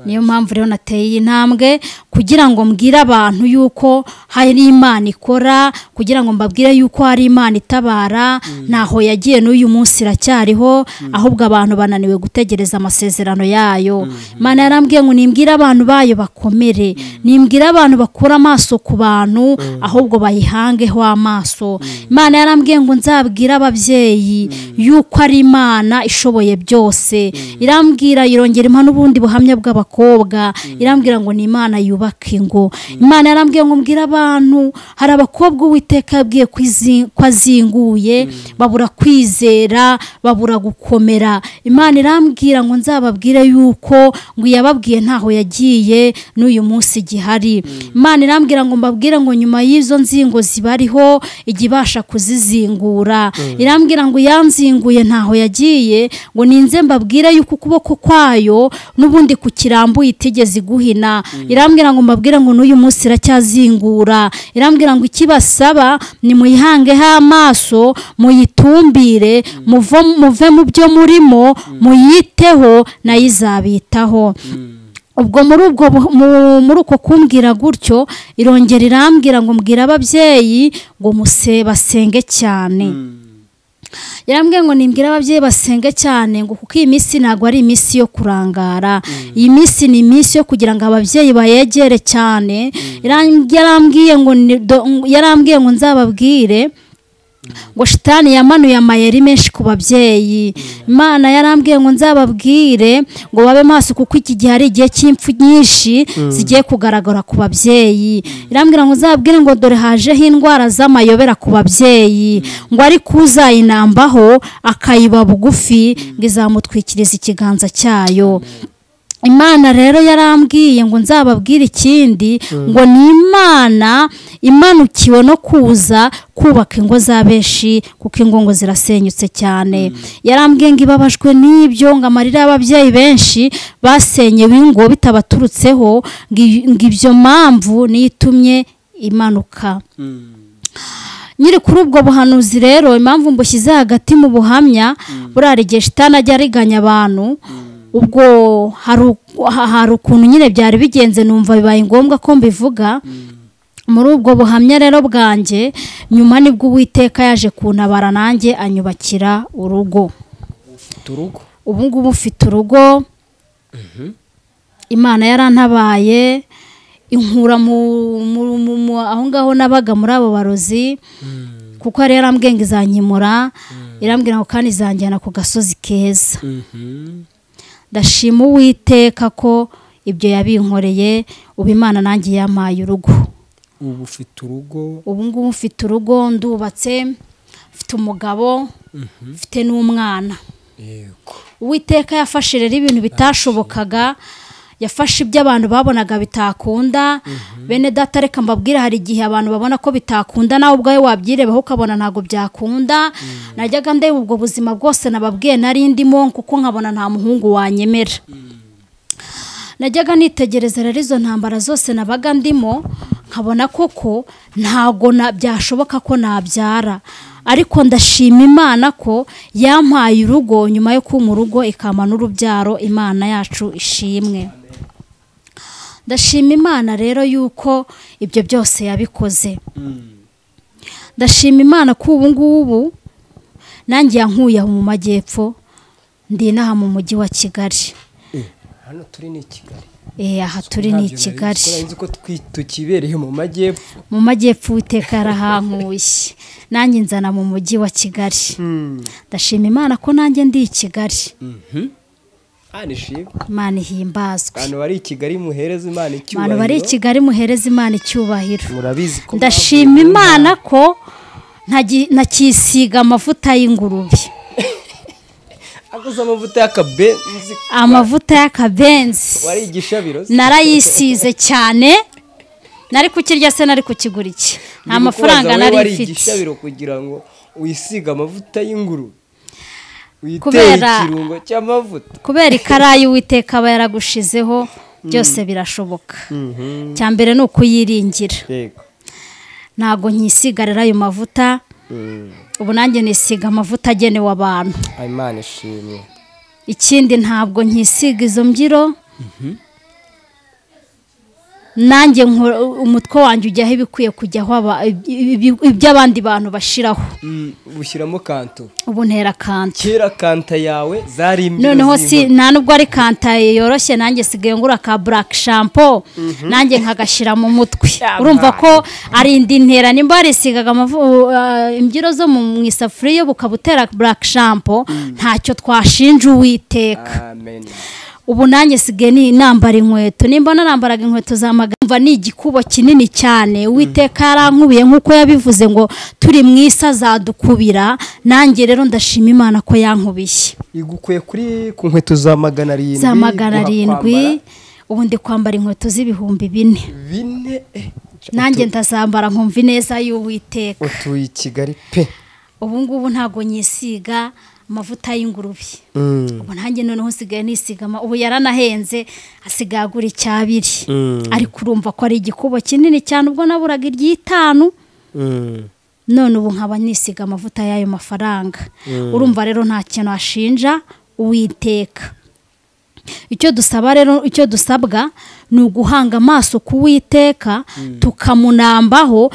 niyo mpamvu rero nateye iyi ntambwe kugira ngo mbwire abantu yuko hari imana ikora kugira ngo mbabwire yuko hari imana itabara ntaho yagiye n'uyu munsi iracyariho ahubwo abantu bananiwe gutegereza amasezerano yayo imana yarambwiye ngo nimbwire abantu bayo bakomere nimbwire abantu bakura amaso ku bantu ahubwo bayihangeho amaso imana yarambwiye ngo nzabwire ababyeyi yuko ari imana ishoboye byose irambwira irongera impa n'ubundi buhamya bw'abakobwa irambwira ngo ni imana yubaka ingo imana yarambwiye ngo mbwire abantu hari abakobwa uwiteka yabwiye ko izi- ko azinguye babura kwizera babura gukomera imana irambwira ngo nzababwire yuko ngo iyababwiye ntaho yagiye n'uyu munsi gihari imana irambwira ngo mbabwire ngo nyuma y'izo nzingo zibariho ijya ibasha kuzizingura irambwira ngo yanzinguye ntaho yagiye ngo ninze mbabwire yuko ukuboko kwayo n'ubundi kukirambuye itigeze iguhina irambwira ngo mbabwire ngo n'uyu munsi iracyazingura irambwira ngo ikibasaba ni muyihangeho amaso muyitumbire muvo- muve mu byo murimo muyiteho nayo izabitaho ubwo muri ubwo bu- mu- muri uko kumbwira gutyo irongera irambwira ngo mbwira ababyeyi ngo muse basenge cyane yarambwiye ngo nimbwire ababyeyi basenge cyane ngo kuko iyi minsi ntabwo ari iminsi yo kurangara iyi minsi ni iminsi yo kugira ngo ababyeyi bayegere cyane Yaram- yarambwiye ngo ni- do- yarambwiye ngo nzababwire ngo shitani yamanuye amayeri menshi ku babyeyi imana yarambwiye ngo nzababwire ngo babe maso kuko iki gihe ari igihe cy'impfu nyinshi zigiye kugaragara ku babyeyi irambwira ngo nzababwire ngo dore hajeho indwara z'amayobera ku babyeyi ngo ariko uzayinambaho akayiba bugufi ngo izamutwikiriza ikiganza cyayo imana rero yarambwiye ngo nzababwire ikindi ngo ni imana imanukiwe no kuza kubaka ingo za benshi kuko ingo ngo zirasenyutse cyane yarambwiye ngo ibabajwe n'ibyo ngo amarira y'ababyeyi benshi basenyewe ingo bitabaturutseho ngo i- ngo ibyo mpamvu niyo itumye imanuka nyiri kuri ubwo buhanuzi rero impamvu mbushyize hagati mu buhamya buriya igihe shitani ajya ariganya abantu ubwo hari u- ha- hari ukuntu nyine byari bigenze numva bibaye ngombwa ko mbivuga muri ubwo buhamya rero bwanjye nyuma nibwo uwiteka yaje kuntabara nanjye anyubakira urugo turugo ubu ngubu mfite urugo imana yarantabaye inkura mu mu- mu- mu- aho ngaho nabaga muri abo barozi kuko yari yarambwiye ngo izanyimura irambwira ngo kandi izanjyana ku gasozi keza Mhm. ndashima uwiteka ko ibyo yabinkoreye ubu imana nanjye yampaye urugo ubu ufite urugo ubu ngubu mfite urugo ndubatse mfite umugabo mfite n'umwana yego uwiteka yafashe rero ibintu bitashobokaga yafashe ibyo abantu babonaga bitakunda bene data reka mbabwire hari igihe abantu babona ko bitakunda nawe ubwawe wabyirebaho ukabona ntabwo byakunda najyaga ndeba ubwo buzima bwose nababwiye nari ndimo kuko nkabona nta muhungu wanyemera najyaga nitegereza rero izo ntambara zose nabaga ndimo nkabona koko ntago na- byashoboka ko nabyara ariko ndashima imana ko yampaye urugo nyuma yo kuma urugo ikampa n'urubyaro imana yacu ishimwe ndashima imana rero yuko ibyo byose yabikoze ndashima imana ko ubu ngubu nanjye yankuye aho mu majyepfo ndi inaha mu mujyi wa kigali hano turi ni i kigali Eh, aha turi ni i kigali sinzi ko twi- tukibereye mu majyepfo mu majyepfo uwiteka yarahankuye nanjye nzana mu mujyi wa kigali ndashima imana ko nanjye ndi i kigali hano ishimwe imana ihimbazwe abantu bari i kigali muhereza imana abantu bari i icyubahiro kigali muhereza imana icyubahiro murabizi ko ndashima imana ko ntagi- ntakisiga amavuta y'ingurube aguze amavuta y'akabenzi amavuta y'akabenzi wari igishabiro se? narayisize cyane nari kukirya se nari kukigura iki nta Ndi mafaranga kubaza wowe nari wari mfite igishabiro kugira ngo uyisige amavuta y'ingurube witeye Kubera- ikirungo cy'amavuta kubera ikarayi uwiteka aba yaragushizeho byose birashoboka cya mbere ni ukuyiringira yego ntabwo nkisigarira ayo mavuta ubu nanjye nisiga amavuta agenewe abantu imana ishimwe ikindi ntabwo nkisiga izo mbyiro nanjye nkora- umutwe wanjye ujyaho ibikwiye kujyaho aba- ibi- iby'abandi bantu bashiraho Mm, bushyiramo kanto ubu ntera kanta kera kanta yawe zari imbyino noneho si z'ingore. nta nubwo ari kantaye yoroshye nanjye sigaye ngura ka black shampoo nanjye nkagashira mu mutwe urumva ko ari indi ntera nimba warisigaga amavu- uh, imbyiro zo mu mu isafuriya bukaba utera black shampoo ntacyo twashinja uwiteka amen ubu nanjye sigaye ni- nambara inkweto nimba narambaraga inkweto za magambo ni igikubo kinini cyane uwiteka yarankubiye nk'uko yabivuze ngo turi mu isi azadukubira nanjye rero ndashima imana ko yankubiye igukuye kuri ku nkweto za magana arindwi za magana uhakwambara arindwi ubu ndi kwambara inkweto z'ibihumbi bine bine eh, nanjye ndazambara nkumva ineza y'uwiteka utuye i kigali pe ubu ngubu ntabwo nyisiga amavuta y'ingurube Mm, ubu nanjye noneho usigaye nisigama ubu yaranahenze asigaye agura icyabiri Mm. ariko urumva ko ari igikubo kinini cyane ubwo naburaga iry'itanu mm. none ubu nkaba nisiga amavuta y'ayo mafaranga urumva rero nta kintu ashinja uwiteka icyo dusaba rero icyo dusabwa ni uguhanga amaso ku witeka tukamunambaho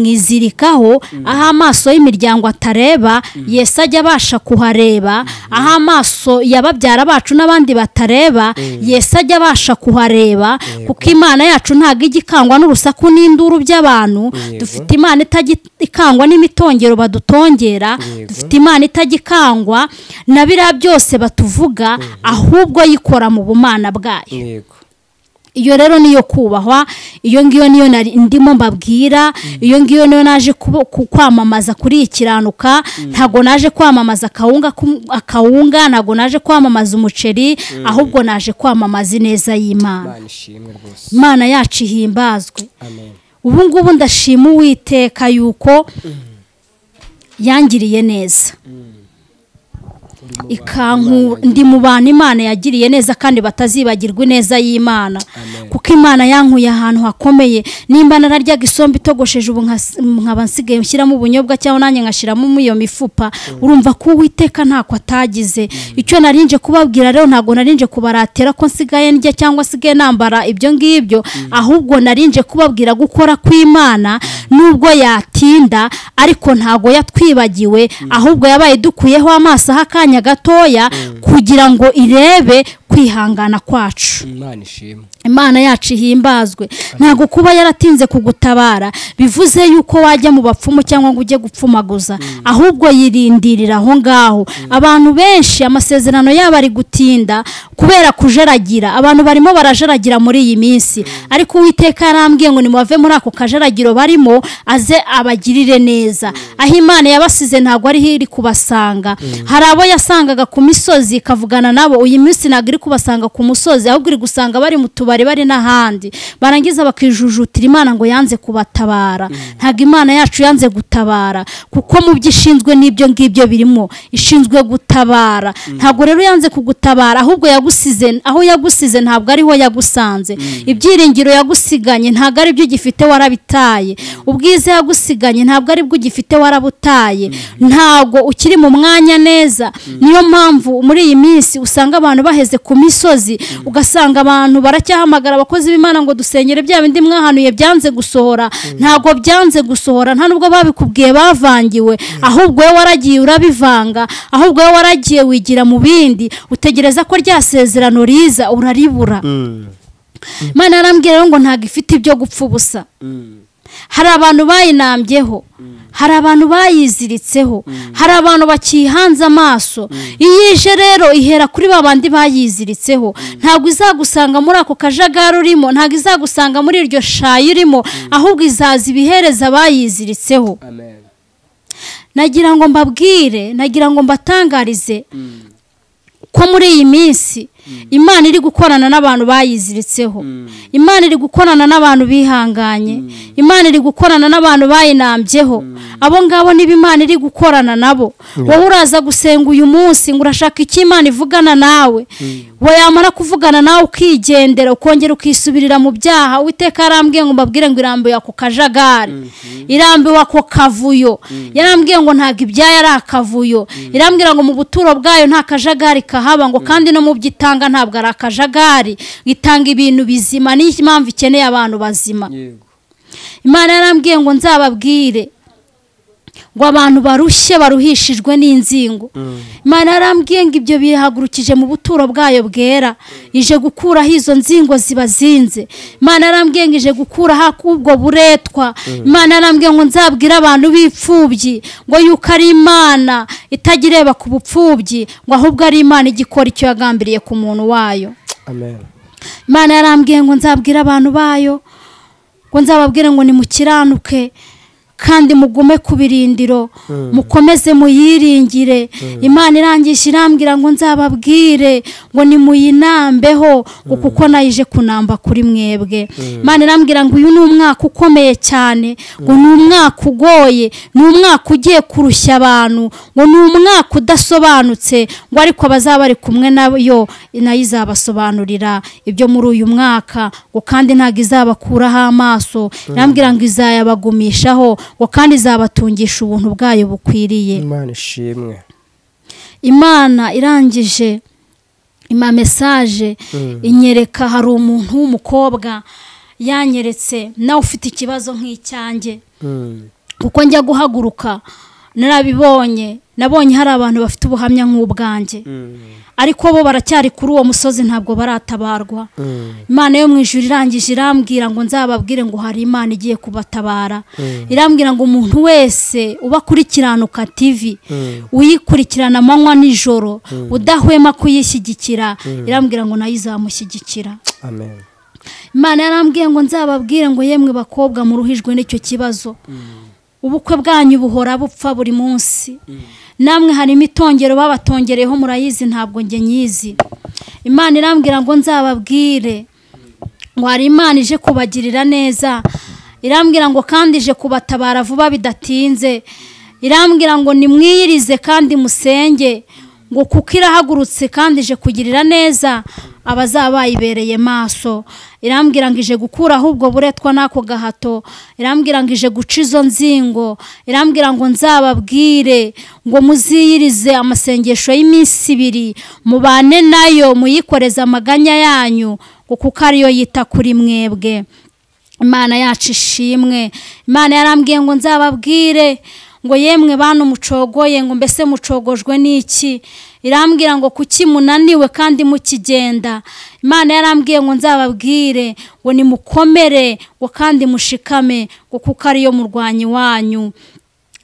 tukamwizirikaho aho amaso y'imiryango atareba yesi ajya abasha kuhareba aho amaso ya babyara bacu n'abandi batareba yesi ajya abasha kuhareba kuko imana yacu ntabwo ijya ikangwa n'urusaku n'induru by'abantu Yego. dufite imana itajya ikangwa n'imitongero badutongera Yego. dufite dufite imana itajya ikangwa na biriya byose batuvuga ahubwo yikora mu bumana bwayo yego iyo rero niyo kubahwa iyo ngiyo niyo nari ndimo mbabwira iyo ngiyo niyo naje kubo- ku- kwamamaza kuri iyi kiranuka ntabwo naje kwamamaza akawunga k'um- akawunga ntabwo naje kwamamaza umuceri ahubwo naje kwamamaza ineza y'imana imana ishimwe rwose imana yacu ihimbazwe amen ubu ngubu ndashima uwiteka yuko yangiriye neza ikanku ndi mu bantu imana yagiriye neza kandi batazibagirwa ineza y'imana Amen. kuko imana yankuye ahantu hakomeye nimba nararyaga isombe itogosheje ubu nkas- nkaba nsigaye nshyiramo ubunyobwa cyangwa nanjye ngashyiramo iyo mifupa urumva ko uwiteka ntako atagize icyo narinje kubabwira rero ntabwo narinje kubaratira ko nsigaye ndya cyangwa nsigaye nambara ibyo ngibyo ahubwo narinje kubabwira gukora kw'imana nubwo yatinda ariko ntabwo yatwibagiwe ahubwo yabaye dukuyeho amaso aho akanya gatoya kugira ngo irebe kwihangana kwacu imana ishimwe imana yacu ihimbazwe ntabwo kuba yaratinze kugutabara bivuze yuko wajya mu bapfumu cyangwa ngo ujye gupfumaguza ahubwo yirindirira aho ngaho abantu benshi amasezerano yabo ari gutinda kubera kujaragira abantu barimo barajaragira muri iyi minsi ariko uwiteka yarambwiye ngo nimuve muri ako kajaragiro barimo aze abagirire neza aho imana yabasize ntabwo ariho iri kubasanga hari abo yasangaga ku misozi ikavugana nabo uyu minsi ntabwo iri kubasanga ku musozi ahubwo iri gusanga bari mu tubari bari n'ahandi barangiza bakijujutira imana ngo yanze kubatabara ntabwo imana yacu yanze gutabara kuko mu byo ishinzwe n'ibyo ngibyo birimo ishinzwe gutabara ntabwo rero yanze kugutabara ahubwo yagusize aho yagusize ntabwo ariho yagusanze ibyiringiro yagusiganye ntabwo ari byo ugifite warabitaye ubwiza yagusiganye ntabwo ari bwo ugifite warabutaye ntabwo ukiri mu mwanya neza niyo mpamvu muri iyi minsi usanga abantu baheze ku misozi ugasanga abantu baracyahamagara abakozi b'imana ngo dusengere bya bindi mwahanuye byanze gusohora ntabwo byanze gusohora nta nubwo babikubwiye bavangiwe ahubwo wowe waragiye urabivanga ahubwo wowe waragiye wigira mu bindi utegereza ko rya sezerano riza uraribura imana yarambwira rero ngo ntabwo ifite ibyo gupfa ubusa hari abantu bayinambyeho hari abantu bayiziritseho hari abantu bakihanze amaso iyo ije rero ihera kuri ba bandi bayiziritseho ntabwo izagusanga muri ako kajagari urimo ntabwo izagusanga muri iryo shayi urimo ahubwo izaza ibihereza bayiziritseho amen nagira ngo mbabwire nagira ngo mbatangarize ko muri iyi minsi imana iri gukorana n'abantu bayiziritseho imana iri gukorana n'abantu bihanganye imana iri gukorana n'abantu bayinambyeho abo ngabo niba imana iri gukorana nabo wowe uraza gusenga uyu munsi ngo urashaka icyo imana ivugana nawe wayamara kuvugana nawe ukigendera ukongera ukisubirira mu byaha uwiteka yarambwiye ngo mbabwire ngo irambuye ako kajagari irambiwe ako kavuyo yarambwiye ngo ntabwo ibyayo ari akavuyo irambwira ngo mu buturo bwayo nta kajagari kahaba ngo kandi no mu byo ita- itanga ntabwo ari akajagari itanga ibintu bizima niyo mpamvu ikeneye abantu bazima yego imana yarambwiye ngo nzababwire ngo abantu barushye baruhishijwe n'inzingo imana yarambwiye ngo ibyo bihagurukije mu buturo bwayo bwera ije gukuraho izo nzingo zibazinze imana yarambwiye ngo ije gukuraho ak'ubwo buretwa imana yarambwiye ngo nzabwire abantu b'imfubyi ngo yuko ari imana itajya ireba ku bupfubyi ngo ahubwo ari imana ijya ikora icyo yagambiriye ku muntu wayo amen imana yarambwiye ngo nzabwire abantu bayo ngo nzababwire ngo nimukiranuke kandi mugume ku birindiro mukomeze muyiringire imana irangisha irambwira ngo nzababwire ngo nimuyinambeho ngo kuko nayije kunamba kuri mwebwe imana irambwira ngo uyu ni umwaka ukomeye cyane ngo ni umwaka ugoye ni umwaka ugiye kurushya abantu ngo ni umwaka udasobanutse ngo ariko abazaba bari kumwe nayo nayo izabasobanurira ibyo muri uyu mwaka ngo kandi ntabwo izabakuraho amaso irambwira ngo izayabagumishaho ngo kandi izabatungisha ubuntu bwayo bukwiriye imana ishimwe imana irangije ima mesaje inyereka hari umuntu w'umukobwa yanyeretse nawe ufite ikibazo nk'icyanjye Mm. kuko njya guhaguruka narabibonye nabonye hari abantu bafite ubuhamya nk'ubwanjye Mm. ariko bo baracyari kuri uwo musozi ntabwo baratabarwa Mm. imana yo mu ijuru irangije irambwira ngo nzababwire ngo hari imana igiye kubatabara Mm. irambwira ngo umuntu wese uba kuri kiranuka tv Mm. uyikurikirana amanywa n'ijoro udahwema kuyishyigikira irambwira ngo nayo izamushyigikira amen imana yarambwiye ngo nzababwire ngo yemwe bakobwa muruhijwe n'icyo kibazo ubukwe bwanyu buhora bupfa buri munsi namwe hari imitongero babatongereyeho murayizi ntabwo njye nyizi imana irambwira ngo nzababwire ngo hari imana ije kubagirira neza irambwira ngo kandi ije kubatabara vuba bidatinze irambwira ngo nimwiyirize kandi musenge ngo kuko irahagurutse kandi ije kugirira neza abazaba bayibereye maso irambwira ngo ije gukuraho ubwo buretwa n'ako gahato irambwira ngo ije guca izo nzingo irambwira ngo nzababwire ngo muziyirize amasengesho y'iminsi ibiri mubane nayo muyikoreze amaganya yanyu ngo kuko ariyo yita kuri mwebwe imana yacu ishimwe imana yarambwiye ngo nzababwire ngo yemwe bantu mucogoye ngo mbese mucogojwe n'iki irambwira ngo kuki munaniwe kandi mukigenda imana yarambwiye ngo nzababwire ngo nimukomere ngo kandi mushikame ngo kuko ariyo murwanyi wanyu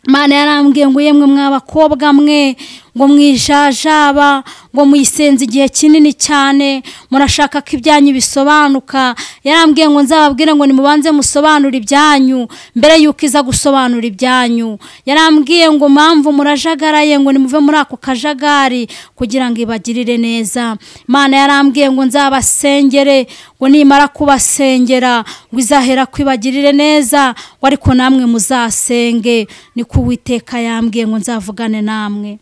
Imana yarambwiye ngo yemwe mw'abakobwa mwe ngo mwijajaba ngo muyisenze igihe kinini cyane murashaka ko ibyanyu bisobanuka yarambwiye ngo nzababwire ngo nimubanze musobanure ibyanyu mbere y'uko iza gusobanura ibyanyu yarambwiye ngo mpamvu murajagaraye ngo nimuve muri ako kajagari kugira ngo ibagirire neza Imana yarambwiye ngo nzabasengere ngo nimara kubasengera ngo izahera kwibagirire neza ngo ariko namwe muzasenge niko uwiteka yambwiye ngo nzavugane namwe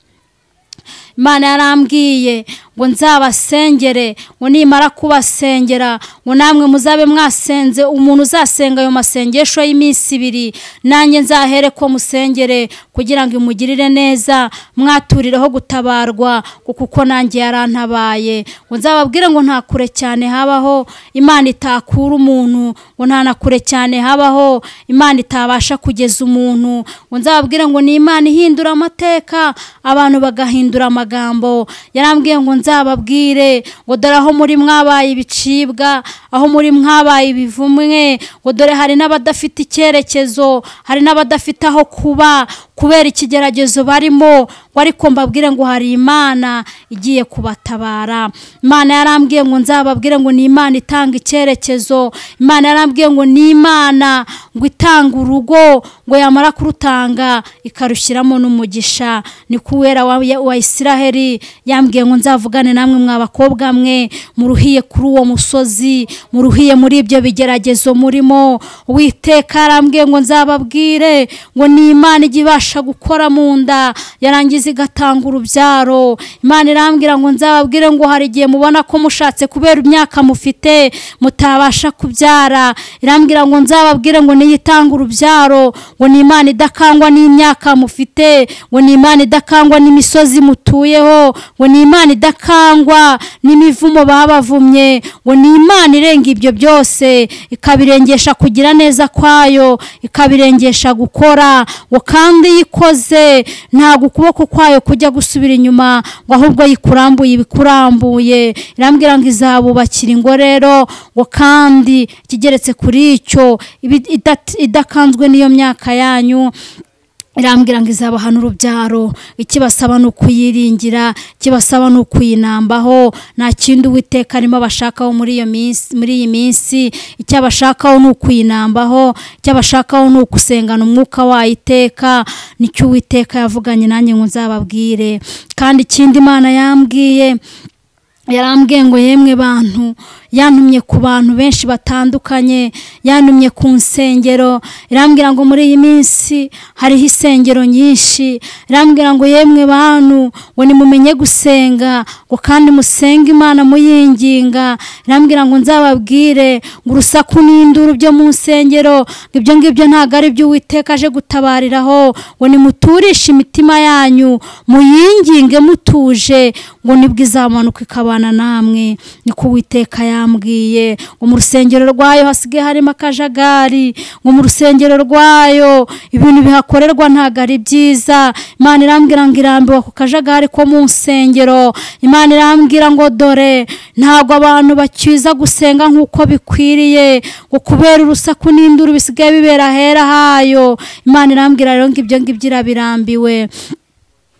imana yarambwiye ngo nzabasengere ngo nimara kubasengera ngo namwe muzabe mwasenze umuntu uzasenga ayo masengesho y'iminsi ibiri nanjye nzahere ko musengere kugira ngo imugirire neza mwaturireho gutabarwa ngo kuko nanjye yarantabaye ngo nzababwire ngo nta kure cyane habaho imana itakura umuntu ngo nta na kure cyane habaho imana itabasha kugeza umuntu ngo nzababwire ngo ni imana ihindura amateka abantu bagahindura amagambo yarambwiye ngo nzababwire ngo dore aho muri mwabaye ibicibwa aho muri mwabaye ibivumwe ngo dore hari n'abadafite icyerekezo hari n'abadafite aho kuba kubera ikigeragezo barimo ngo ariko mbabwire ngo hari imana igiye kubatabara imana yarambwiye ngo nzababwire ngo ni imana itanga icyerekezo imana yarambwiye ngo ni imana ngo itanga urugo ngo yamara kurutanga ikarushyiramo n'umugisha ni kuwera wa, ya- wa isiraheli yambwiye ngo nzavugane namwe mwa bakobwa mwe muruhiye kuri uwo musozi muruhiye muri ibyo bigeragezo murimo uwiteka yarambwiye ngo nzababwire ngo ni imana ijya ibasha gukora mu nda yarangiza zigatanga urubyaro imana irambwira ngo nzababwire ngo hari igihe mubona ko mushatse kubera imyaka mufite mutabasha kubyara irambwira ngo nzababwire ngo niyitanga urubyaro ngo ni imana idakangwa n'imyaka mufite ngo ni imana idakangwa n'imisozi mutuyeho ngo ni imana idakangwa n'imivumo baba bavumye ngo ni imana irenga ibyo byose ikabirengesha kugira neza kwayo ikabirengesha gukora ngo kandi iyo ikoze ntabwo ukuboko kwayo kujya gusubira inyuma ngo ahubwo yikurambuye ibikurambuye irambwira ngo izabubakira ingo rero ngo kandi ikigeretse kuri icyo iba idat- idakanzwe n'iyo myaka yanyu irambwira ngo izabahana urubyaro ikibasaba ni ukuyiringira ikibasaba ni ukuyinambaho nta kindi uwiteka arimo abashakaho muri iyo minsi muri iyi minsi icyo abashakaho ni ukuyinambaho icyo abashakaho ni ugusengana umwuka wayiteka nicyo uwiteka yavuganye nanjye ngo nzababwire kandi ikindi imana yambwiye yarambwiye ngo yemwe bantu yantumye ku bantu benshi batandukanye yantumye ku nsengero irambwira ngo muri iyi minsi hariho insengero nyinshi irambwira ngo yemwe bantu ngo nimumenye gusenga ngo kandi musenge imana muyinginga irambwira ngo nzababwire ngo urusaku n'induru byo mu nsengero ngo ibyo ngibyo ntabwo ari byo uwiteka aje gutabariraho ngo nimuturishe imitima yanyu muyinginge mutuje ngo nibwo izamanuka ikaba kubana namwe niko uwiteka yambwiye ngo mu rusengero rwayo hasigaye harimo akajagari ngo mu rusengero rwayo ibintu bihakorerwa ntabwo ari byiza imana irambwira ngo irambiwe ku kajagari ko mu nsengero imana irambwira ngo dore ntabwo abantu bakiza gusenga nk'uko bikwiriye ngo kubera urusaku n'induru bisigaye bibera ahera hayo imana irambwira rero ngo ibyo ngibyo irabirambiwe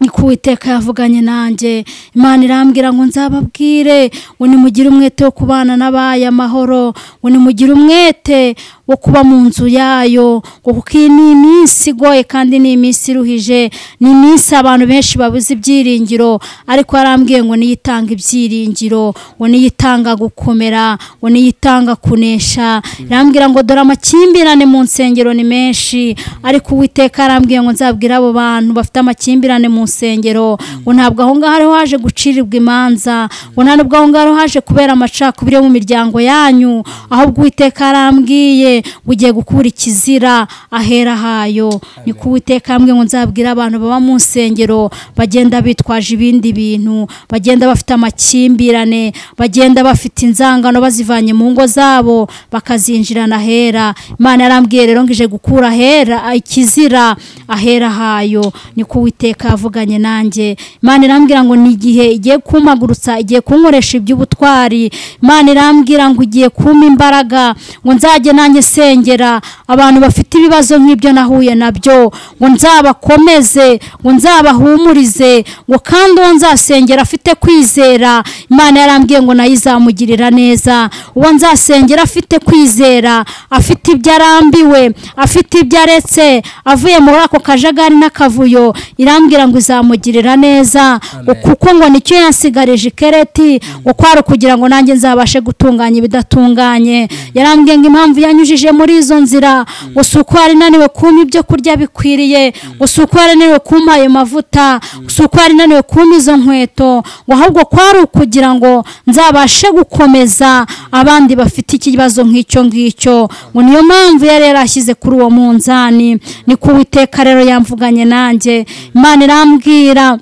niko uwiteka yavuganye nanjye imana irambwira ngo nzababwire ngo nimugire umwete wo kubana n'abaya amahoro ngo nimugire umwete wo kuba mu nzu yayo ngo kuko iyi ni iminsi igoye kandi ni iminsi iruhije ni iminsi abantu benshi babuze ibyiringiro ariko yarambwiye ngo niyitanga ibyiringiro ngo niyitanga gukomera ngo niyitanga kunesha irambwira ngo dore amakimbirane mu nsengero ni menshi ariko uwiteka yarambwiye ngo nzabwire abo bantu bafite amakimbirane mu nsengero ngo ntabwo aho ngaho ariho haje gucirirwa imanza ngo nta nubwo aho ngaho haje kubera amacakubiri yo mu miryango yanyu ahubwo uwiteka yarambwiye ngo ugiye gukura ikizira ahera hayo ni ko uwiteka yambwiye ngo nzabwire abantu baba mu nsengero bagenda bitwaje ibindi bintu bagenda bafite amakimbirane bagenda bafite inzangano bazivanye mu ngo zabo bakazinjirana ahera imana yarambwiye rero ngo ije gukura ahera ikizira ahera hayo ni ko uwiteka yavuganye nanjye imana irambwira ngo ni igihe igiye kumpagurutsa igiye kunkoresha iby'ubutwari imana irambwira ngo igiye kumpa imbaraga ngo nzajye nanjye sengera abantu bafite ibibazo nk'ibyo nahuye nabyo ngo nzabakomeze ngo nzabahumurize ngo kandi uwo nzasengera afite kwizera imana yarambwiye ngo nayo izamugirira neza uwo nzasengera afite kwizera afite ibyo arambiwe afite ibyo aretse avuye muri ako kajagari n'akavuyo irambwira ngo izamugirira neza ngo kuko ngo nicyo yansigarije ikereti ngo kwari ukugira ngo nanjye nzabashe gutunganya ibidatunganye yarambwiye ngo impamvu yanyujije muri izo nzira ngo si uko yari inaniwe kumpa ibyo kurya bikwiriye ngo si uko yari inaniwe kumpa ayo mavuta ngo si uko yari inaniwe kumpa izo nkweto ngo ahubwo kwari ukugira ngo nzabashe gukomeza abandi bafite ikibazo nk'icyo ngicyo ngo niyo mpamvu yari yarashyize kuri uwo munzani ni ko uwiteka rero yamvuganye nanjye imana irambwira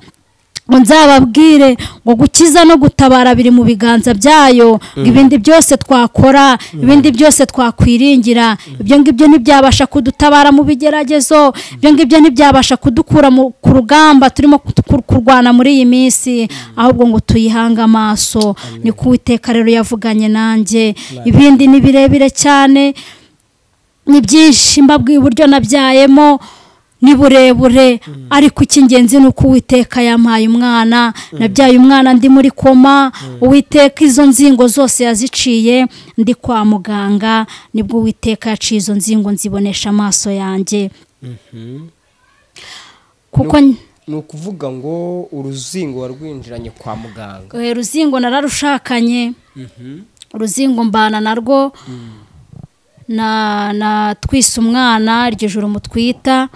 ngo nzababwire ngo gukiza no gutabara biri mu biganza byayo ngo ibindi byose twakora ibindi byose twakwiringira ibyo ngibyo ntibyabasha kudutabara mu bigeragezo ibyo ngibyo ntibyabasha kudukura mu- ku rugamba turimo ku- kurwana muri iyi minsi ahubwo ngo tuyihange amaso ni ko uwiteka rero yavuganye nanjye ibindi ni birebire cyane ni byinshi mbabwiye uburyo nabyayemo ni burebure ariko icy'ingenzi ni uko uwiteka yampaye umwana nabyaye umwana ndi muri koma uwiteka izo nzingo zose yaziciye ndi kwa muganga nibwo uwiteka yaciye izo nzingo nzibonesha amaso yanjye kuko ni ukuvuga ngo uruzingo warwinjiranye kwa muganga eh, ruzingo nararushakanye uruzingo mbana narwo na na twise umwana iryo joro mutwita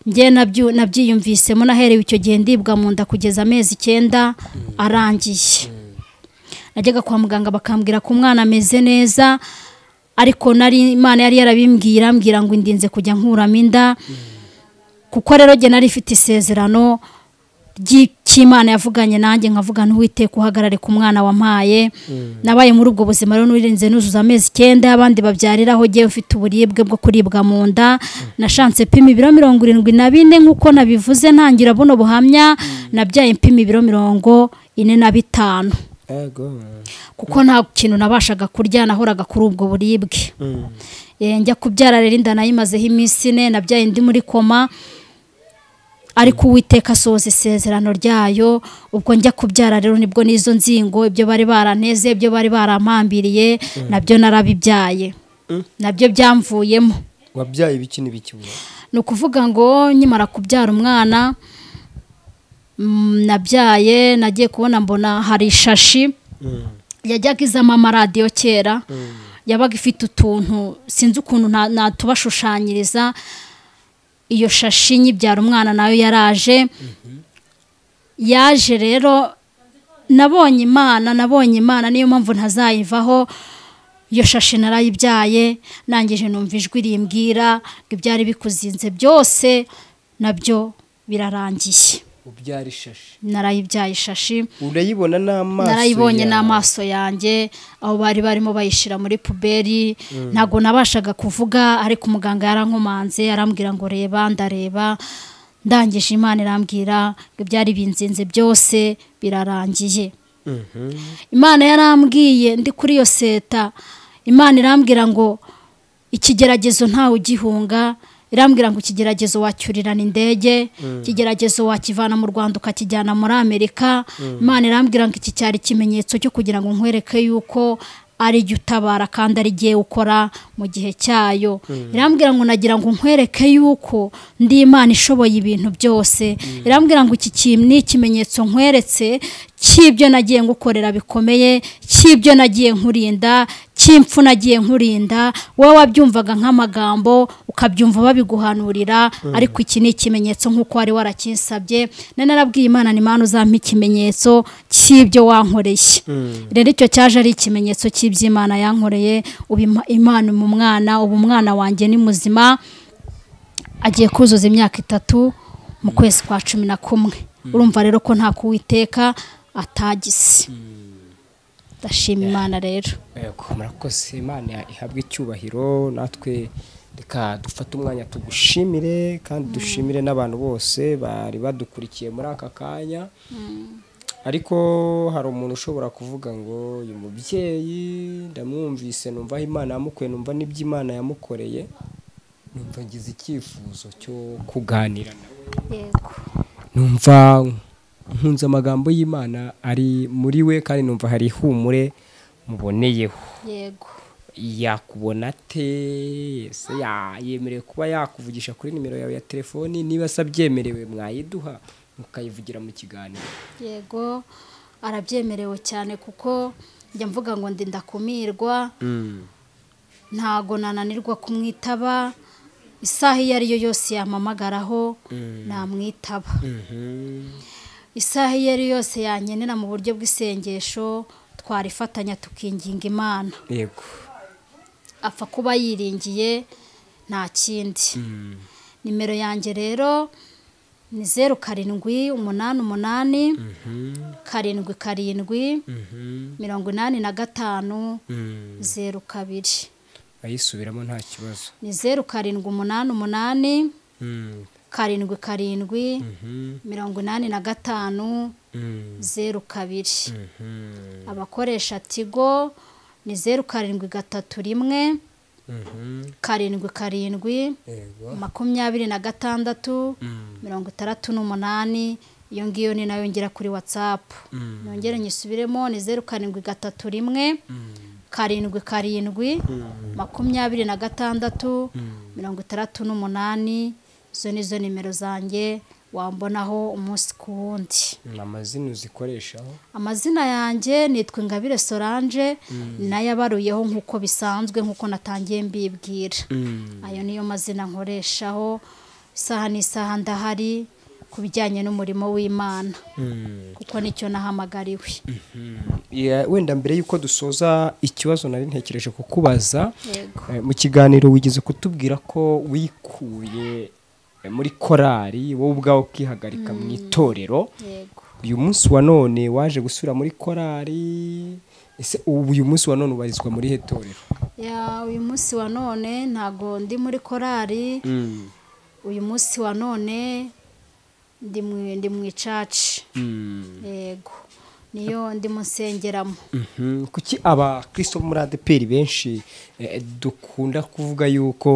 njye nabyo- nabyiyumvisemo naherewe icyo gihe ndibwa mu nda kugeza amezi icyenda arangiye najyaga kwa muganga bakambwira ko umwana ameze neza ariko nari imana yari yarabimbwira mbwira ngo indinze kujya nkuramo inda kuko rero njye nari ifite isezerano ry'imana yavuganye nanjye nkavuga ntuwiteka uhagarare ku mwana wampaye nabaye muri ubwo buzima rero n'urinze nuzuza amezi icyenda abandi babyariraho njyewe ufite uburibwe bwo kuribwa mu nda nashanse pima ibiro mirongo irindwi na bine nk'uko nabivuze ntangira buno buhamya nabyaye mpima ibiro mirongo ine na bitanu Ego. kuko nta kintu nabashaga kurya nahoraga kuri ubwo buribwe Eh, njya kubyara rero inda nayimazeho iminsi ine nabyaye ndi muri koma ariko uwiteka asohoza isezerano ryayo ubwo njya kubyara rero nibwo n'izo nzingo ibyo bari baranteze ibyo bari barampambiriye nabyo narabibyaye nabyo byamvuyemo Wabyaye ibiki n'ibiki ubu? ni ukuvuga ngo nkimara kubyara umwana mm, nabyaye nagiye kubona mbona hari ishashi Mm. yajyaga izamo amaradiyo kera yabaga ifite utuntu sinzi ukuntu na- natubashushanyiriza iyo shashi nyibyara umwana nayo yaraje yaje rero nabonye imana nabonye imana niyo mpamvu ntazayivaho iyo shashi narayibyaye nangije numva ijwi rimbwira ngo ibyari bikuzinze byose nabyo birarangiye Ubyara ishashi. narayibyaye ishashi Urayibona n'amaso. narayibonye yawe. n'amaso yanjye aho bari barimo bayishyira muri puberi ntabwo nabashaga kuvuga ariko umuganga yarankomanze arambwira ngo reba ndareba ndangije imana irambwira ngo ibyari binzinze byose birarangiye Mhm. imana yarambwiye ndi kuri iyo seta imana irambwira ngo ikigeragezo ntawe ugihunga irambwira ngo ikigeragezo wacyurirana indege ikigeragezo wakivana mu rwanda ukakijyana muri amerika imana irambwira ngo iki cyari ikimenyetso cyo kugira ngo nkwereke yuko ari jya utabara kandi ari jye ukora mu gihe cyayo irambwira ngo nagira ngo nkwereke yuko ndi imana ishoboye ibintu byose irambwira ngo iki kintu ni ikimenyetso nkweretse cy'ibyo nagiye ngukorera bikomeye cy'ibyo nagiye nkurinda cy'impfu nagiye nkurinda wowe wabyumvaga nk'amagambo ukabyumva babiguhanurira ariko iki ni ikimenyetso nk'uko wari warakinsabye na narabwiye imana ni imana uzampa ikimenyetso cy'ibyo wankoreye rero icyo cyaje ari ikimenyetso cy'iby'imana yankoreye ubu ima- imana mu mwana ubu umwana wanjye ni muzima agiye kuzuza imyaka itatu mu kwezi kwa cumi na kumwe urumva rero ko nta kuwiteka atagize ndashima imana rero Yego, murakoze imana ihabwe icyubahiro natwe reka dufate umwanya tugushimire kandi dushimire n'abantu bose bari badukurikiye muri aka kanya ariko hari umuntu ushobora kuvuga ngo uyu mubyeyi ndamwumvise numva aho imana yamukuye numva n'ibyo imana yamukoreye numva ngize icyifuzo cyo kuganira nawe yego numva nkunze amagambo y'imana ari muri we kandi numva hari ihumure muboneyeho yego yakubona ate ese ya- yemerewe kuba yakuvugisha kuri nimero yawe ya telefoni niba se abyemerewe mwayiduha mukayivugira mu kiganiro yego arabyemerewe cyane kuko njya mvuga ngo ndi ndakumirwa ntago nananirwa kumwitaba isaha iyo ariyo yose yampamagaraho namwitaba isaha iyo ariyo yose yankenera mu buryo bw'isengesho twarifatanya tukinginga imana yego apfa kuba yiringiye nta kindi nimero yanjye rero ni zeru karindwi umunani umunani karindwi karindwi mirongo inani na gatanu zeru kabiri ayisubiramo nta kibazo ni zeru karindwi umunani umunani karindwi karindwi mirongo inani na gatanu zeru kabiri abakoresha tigo ni zeru karindwi gatatu rimwe karindwi karindwi yego makumyabiri na gatandatu mirongo itandatu n'umunani iyo ngiyo ni nayo ngera kuri watsapu nongere nyisubiremo ni zeru karindwi gatatu rimwe karindwi karindwi makumyabiri na gatandatu mirongo itandatu n'umunani izo ni zo nimero zanjye wambonaho umunsi ku wundi ni amazina uzikoreshaho amazina yanjye nitwa ingabire solange nayabaruyeho nk'uko bisanzwe nk'uko natangiye mbibwira ayo niyo mazina nkoreshaho isaha n'isaha ndahari ku bijyanye n'umurimo w'imana kuko nicyo nahamagariwe Yeah, wenda mbere y'uko dusoza ikibazo nari ntekereje kukubaza yego eh, mu kiganiro wigeze kutubwira ko wikuye eh, muri korari wowe ubwawe ukihagarika mu itorero yego uyu munsi wa none waje gusubira muri korari ese ubu uyu munsi wa none ubarizwa muri he torero Ya, uyu munsi wa none ntago ndi muri korari Mm, uyu munsi wa none ndi mu- ndi mu icaci mm, yego niyo ndimo nsengeramo mhm. kuki abakristo bo muri adeperi benshi eh, dukunda kuvuga yuko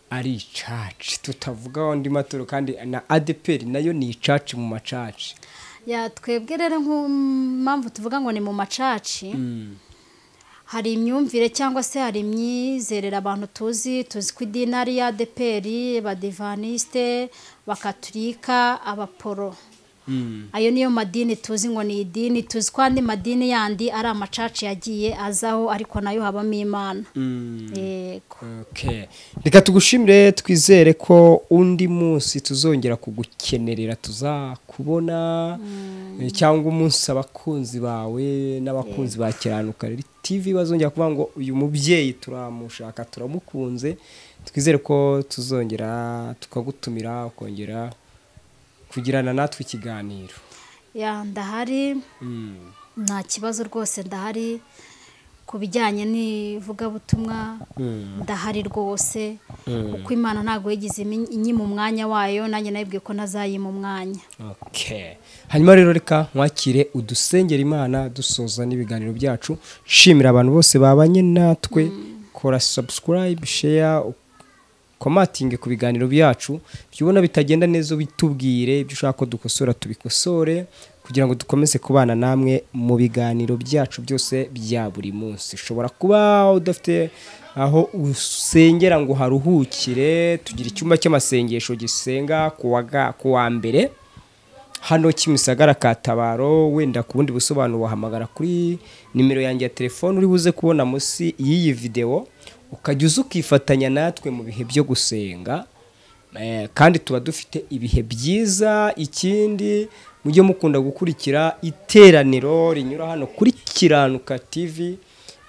ari icaci tutavuga andi matoro kandi na adeperi nayo ni icaci mu macaci Ya, twebwe rero nk'impamvu tuvuga ngo ni mu macaci Mm, hari imyumvire cyangwa se hari imyizerere abantu tuzi tuzi ko idini ari iya adeperi abadivanisite abakaturika abaporo mm, ayo niyo madini tuzi ngo ni idini tuzi ko andi madini yandi ari amacaci yagiye azaho ariko nayo habamo imana mm. yego Okay. reka tugushimire twizere ko undi munsi tuzongera kugukenerera tuzakubona eh, cyangwa umunsi abakunzi bawe n'abakunzi ba kiranuka Rero tv bazongera kuvuga ngo uyu mubyeyi turamushaka turamukunze twizere ko tuzongera tukagutumira ukongera kugirana natwe ikiganiro ya ndahari Mm. nta kibazo rwose ndahari ku bijyanye n'ivugabutumwa Mm. ndahari rwose Mm. kuko imana ntabwo yigize imin- inyima umwanya wayo nanjye nayibwiye ko ntazayima umwanya Okay. hanyuma rero reka nkwakire udusengera imana dusoza n'ibiganiro byacu shimira abantu bose babanye natwe kora subscribe share komatinge ku biganiro byacu ibyo ubona bitagenda neza ubitubwire ibyo ushaka ko dukosora tubikosore kugira ngo dukomeze kubana namwe mu biganiro byacu byose bya buri munsi ushobora kuba udafite aho usengera ngo haruhukire tugira icyumba cy'amasengesho gisenga ku wa ga- ku wa mbere hano kimisagara katabaro wenda ku bundi busobanuro wahamagara kuri nimero yanjye ya telefone uri buze kubona munsi y'iyi videwo ukajya uza ukifatanya natwe mu bihe byo gusenga Eh, kandi tuba dufite ibihe byiza ikindi mujye mukunda gukurikira iteraniro rinyura hano kuri kiranuka tv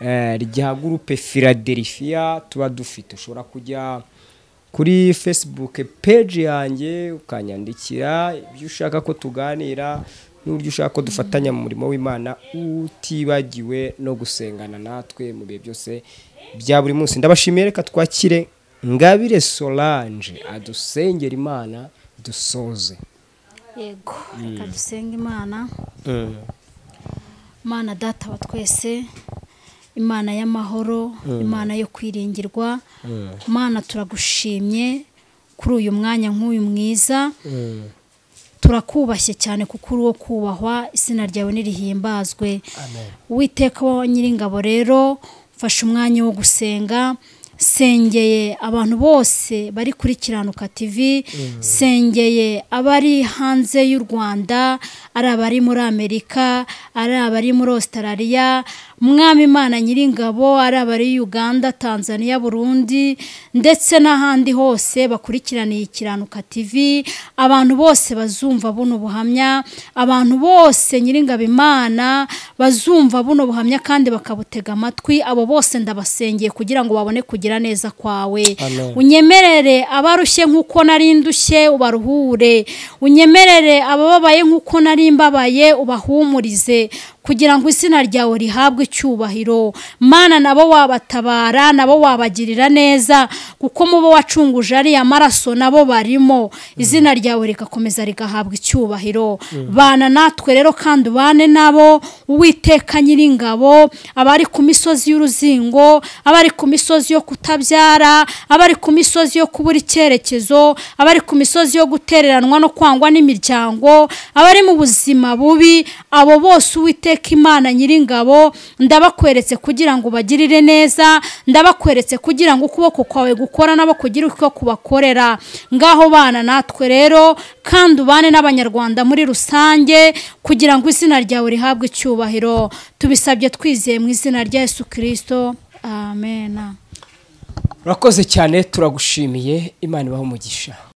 eh, rya gurupe philadelphia tuba dufite ushobora kujya kuri facebook page yanjye ukanyandikira ibyo ushaka ko tuganira n'uburyo ushaka ko dufatanya mu murimo w'imana utibagiwe no gusengana natwe mu bihe byose bya buri munsi ndabashimiye reka twakire ngabire solange adusengera imana dusoze yego reka dusenge imana imana data wa twese imana y'amahoro imana yo kwiringirwa imana turagushimye kuri uyu mwanya nk'uyu mwiza turakubashye cyane kuko uri uwo kubahwa izina ryawe nirihimbazwe witeka nyir'ingabo rero mfashe umwanya wo gusenga sengeye abantu bose bari kuri kiranuka tv sengeye abari hanze y'u rwanda ari abari muri amerika ari abari muri australia mwami imana nyir'ingabo ari abari uganda tanzania burundi ndetse n'ahandi hose bakurikiraniye kiranuka tv abantu bose bazumva buno buhamya abantu bose nyir'ingabo imana bazumva buno buhamya kandi bakabutega amatwi abo bose ndabasengeye kugira ngo babone kugira neza kwawe Amen. unyemerere abarushye nk'uko nari ndushye ubaruhure unyemerere abababaye nk'uko nari mbabaye ubahumurize kugira ngo izina ryawe rihabwe icyubahiro mana nabo wabatabara nabo wabagirira neza kuko mu bo wacunguje ariya maraso nabo barimo izina ryawe rigakomeza rigahabwa icyubahiro bana natwe rero kandi ubane nabo uwiteka nyiringabo abari ku misozi y'uruzingo abari ku misozi yo kutabyara abari ku misozi yo kubura icyerekezo abari ku misozi yo gutereranwa no kwangwa n'imiryango abari mu buzima bubi abo bose uwiteka imana nyiringabo ndabakweretse kugira ngo ubagirire neza ndabakweretse kugira ngo ukuboko kwawe gukora nabo kugira uko kubakorera ngaho bana natwe rero kandi ubane n'abanyarwanda muri rusange kugira ngo izina ryawe rihabwe icyubahiro tubisabye twizeye mu izina rya yesu kirisito amen urakoze cyane turagushimiye imana ibaho umugisha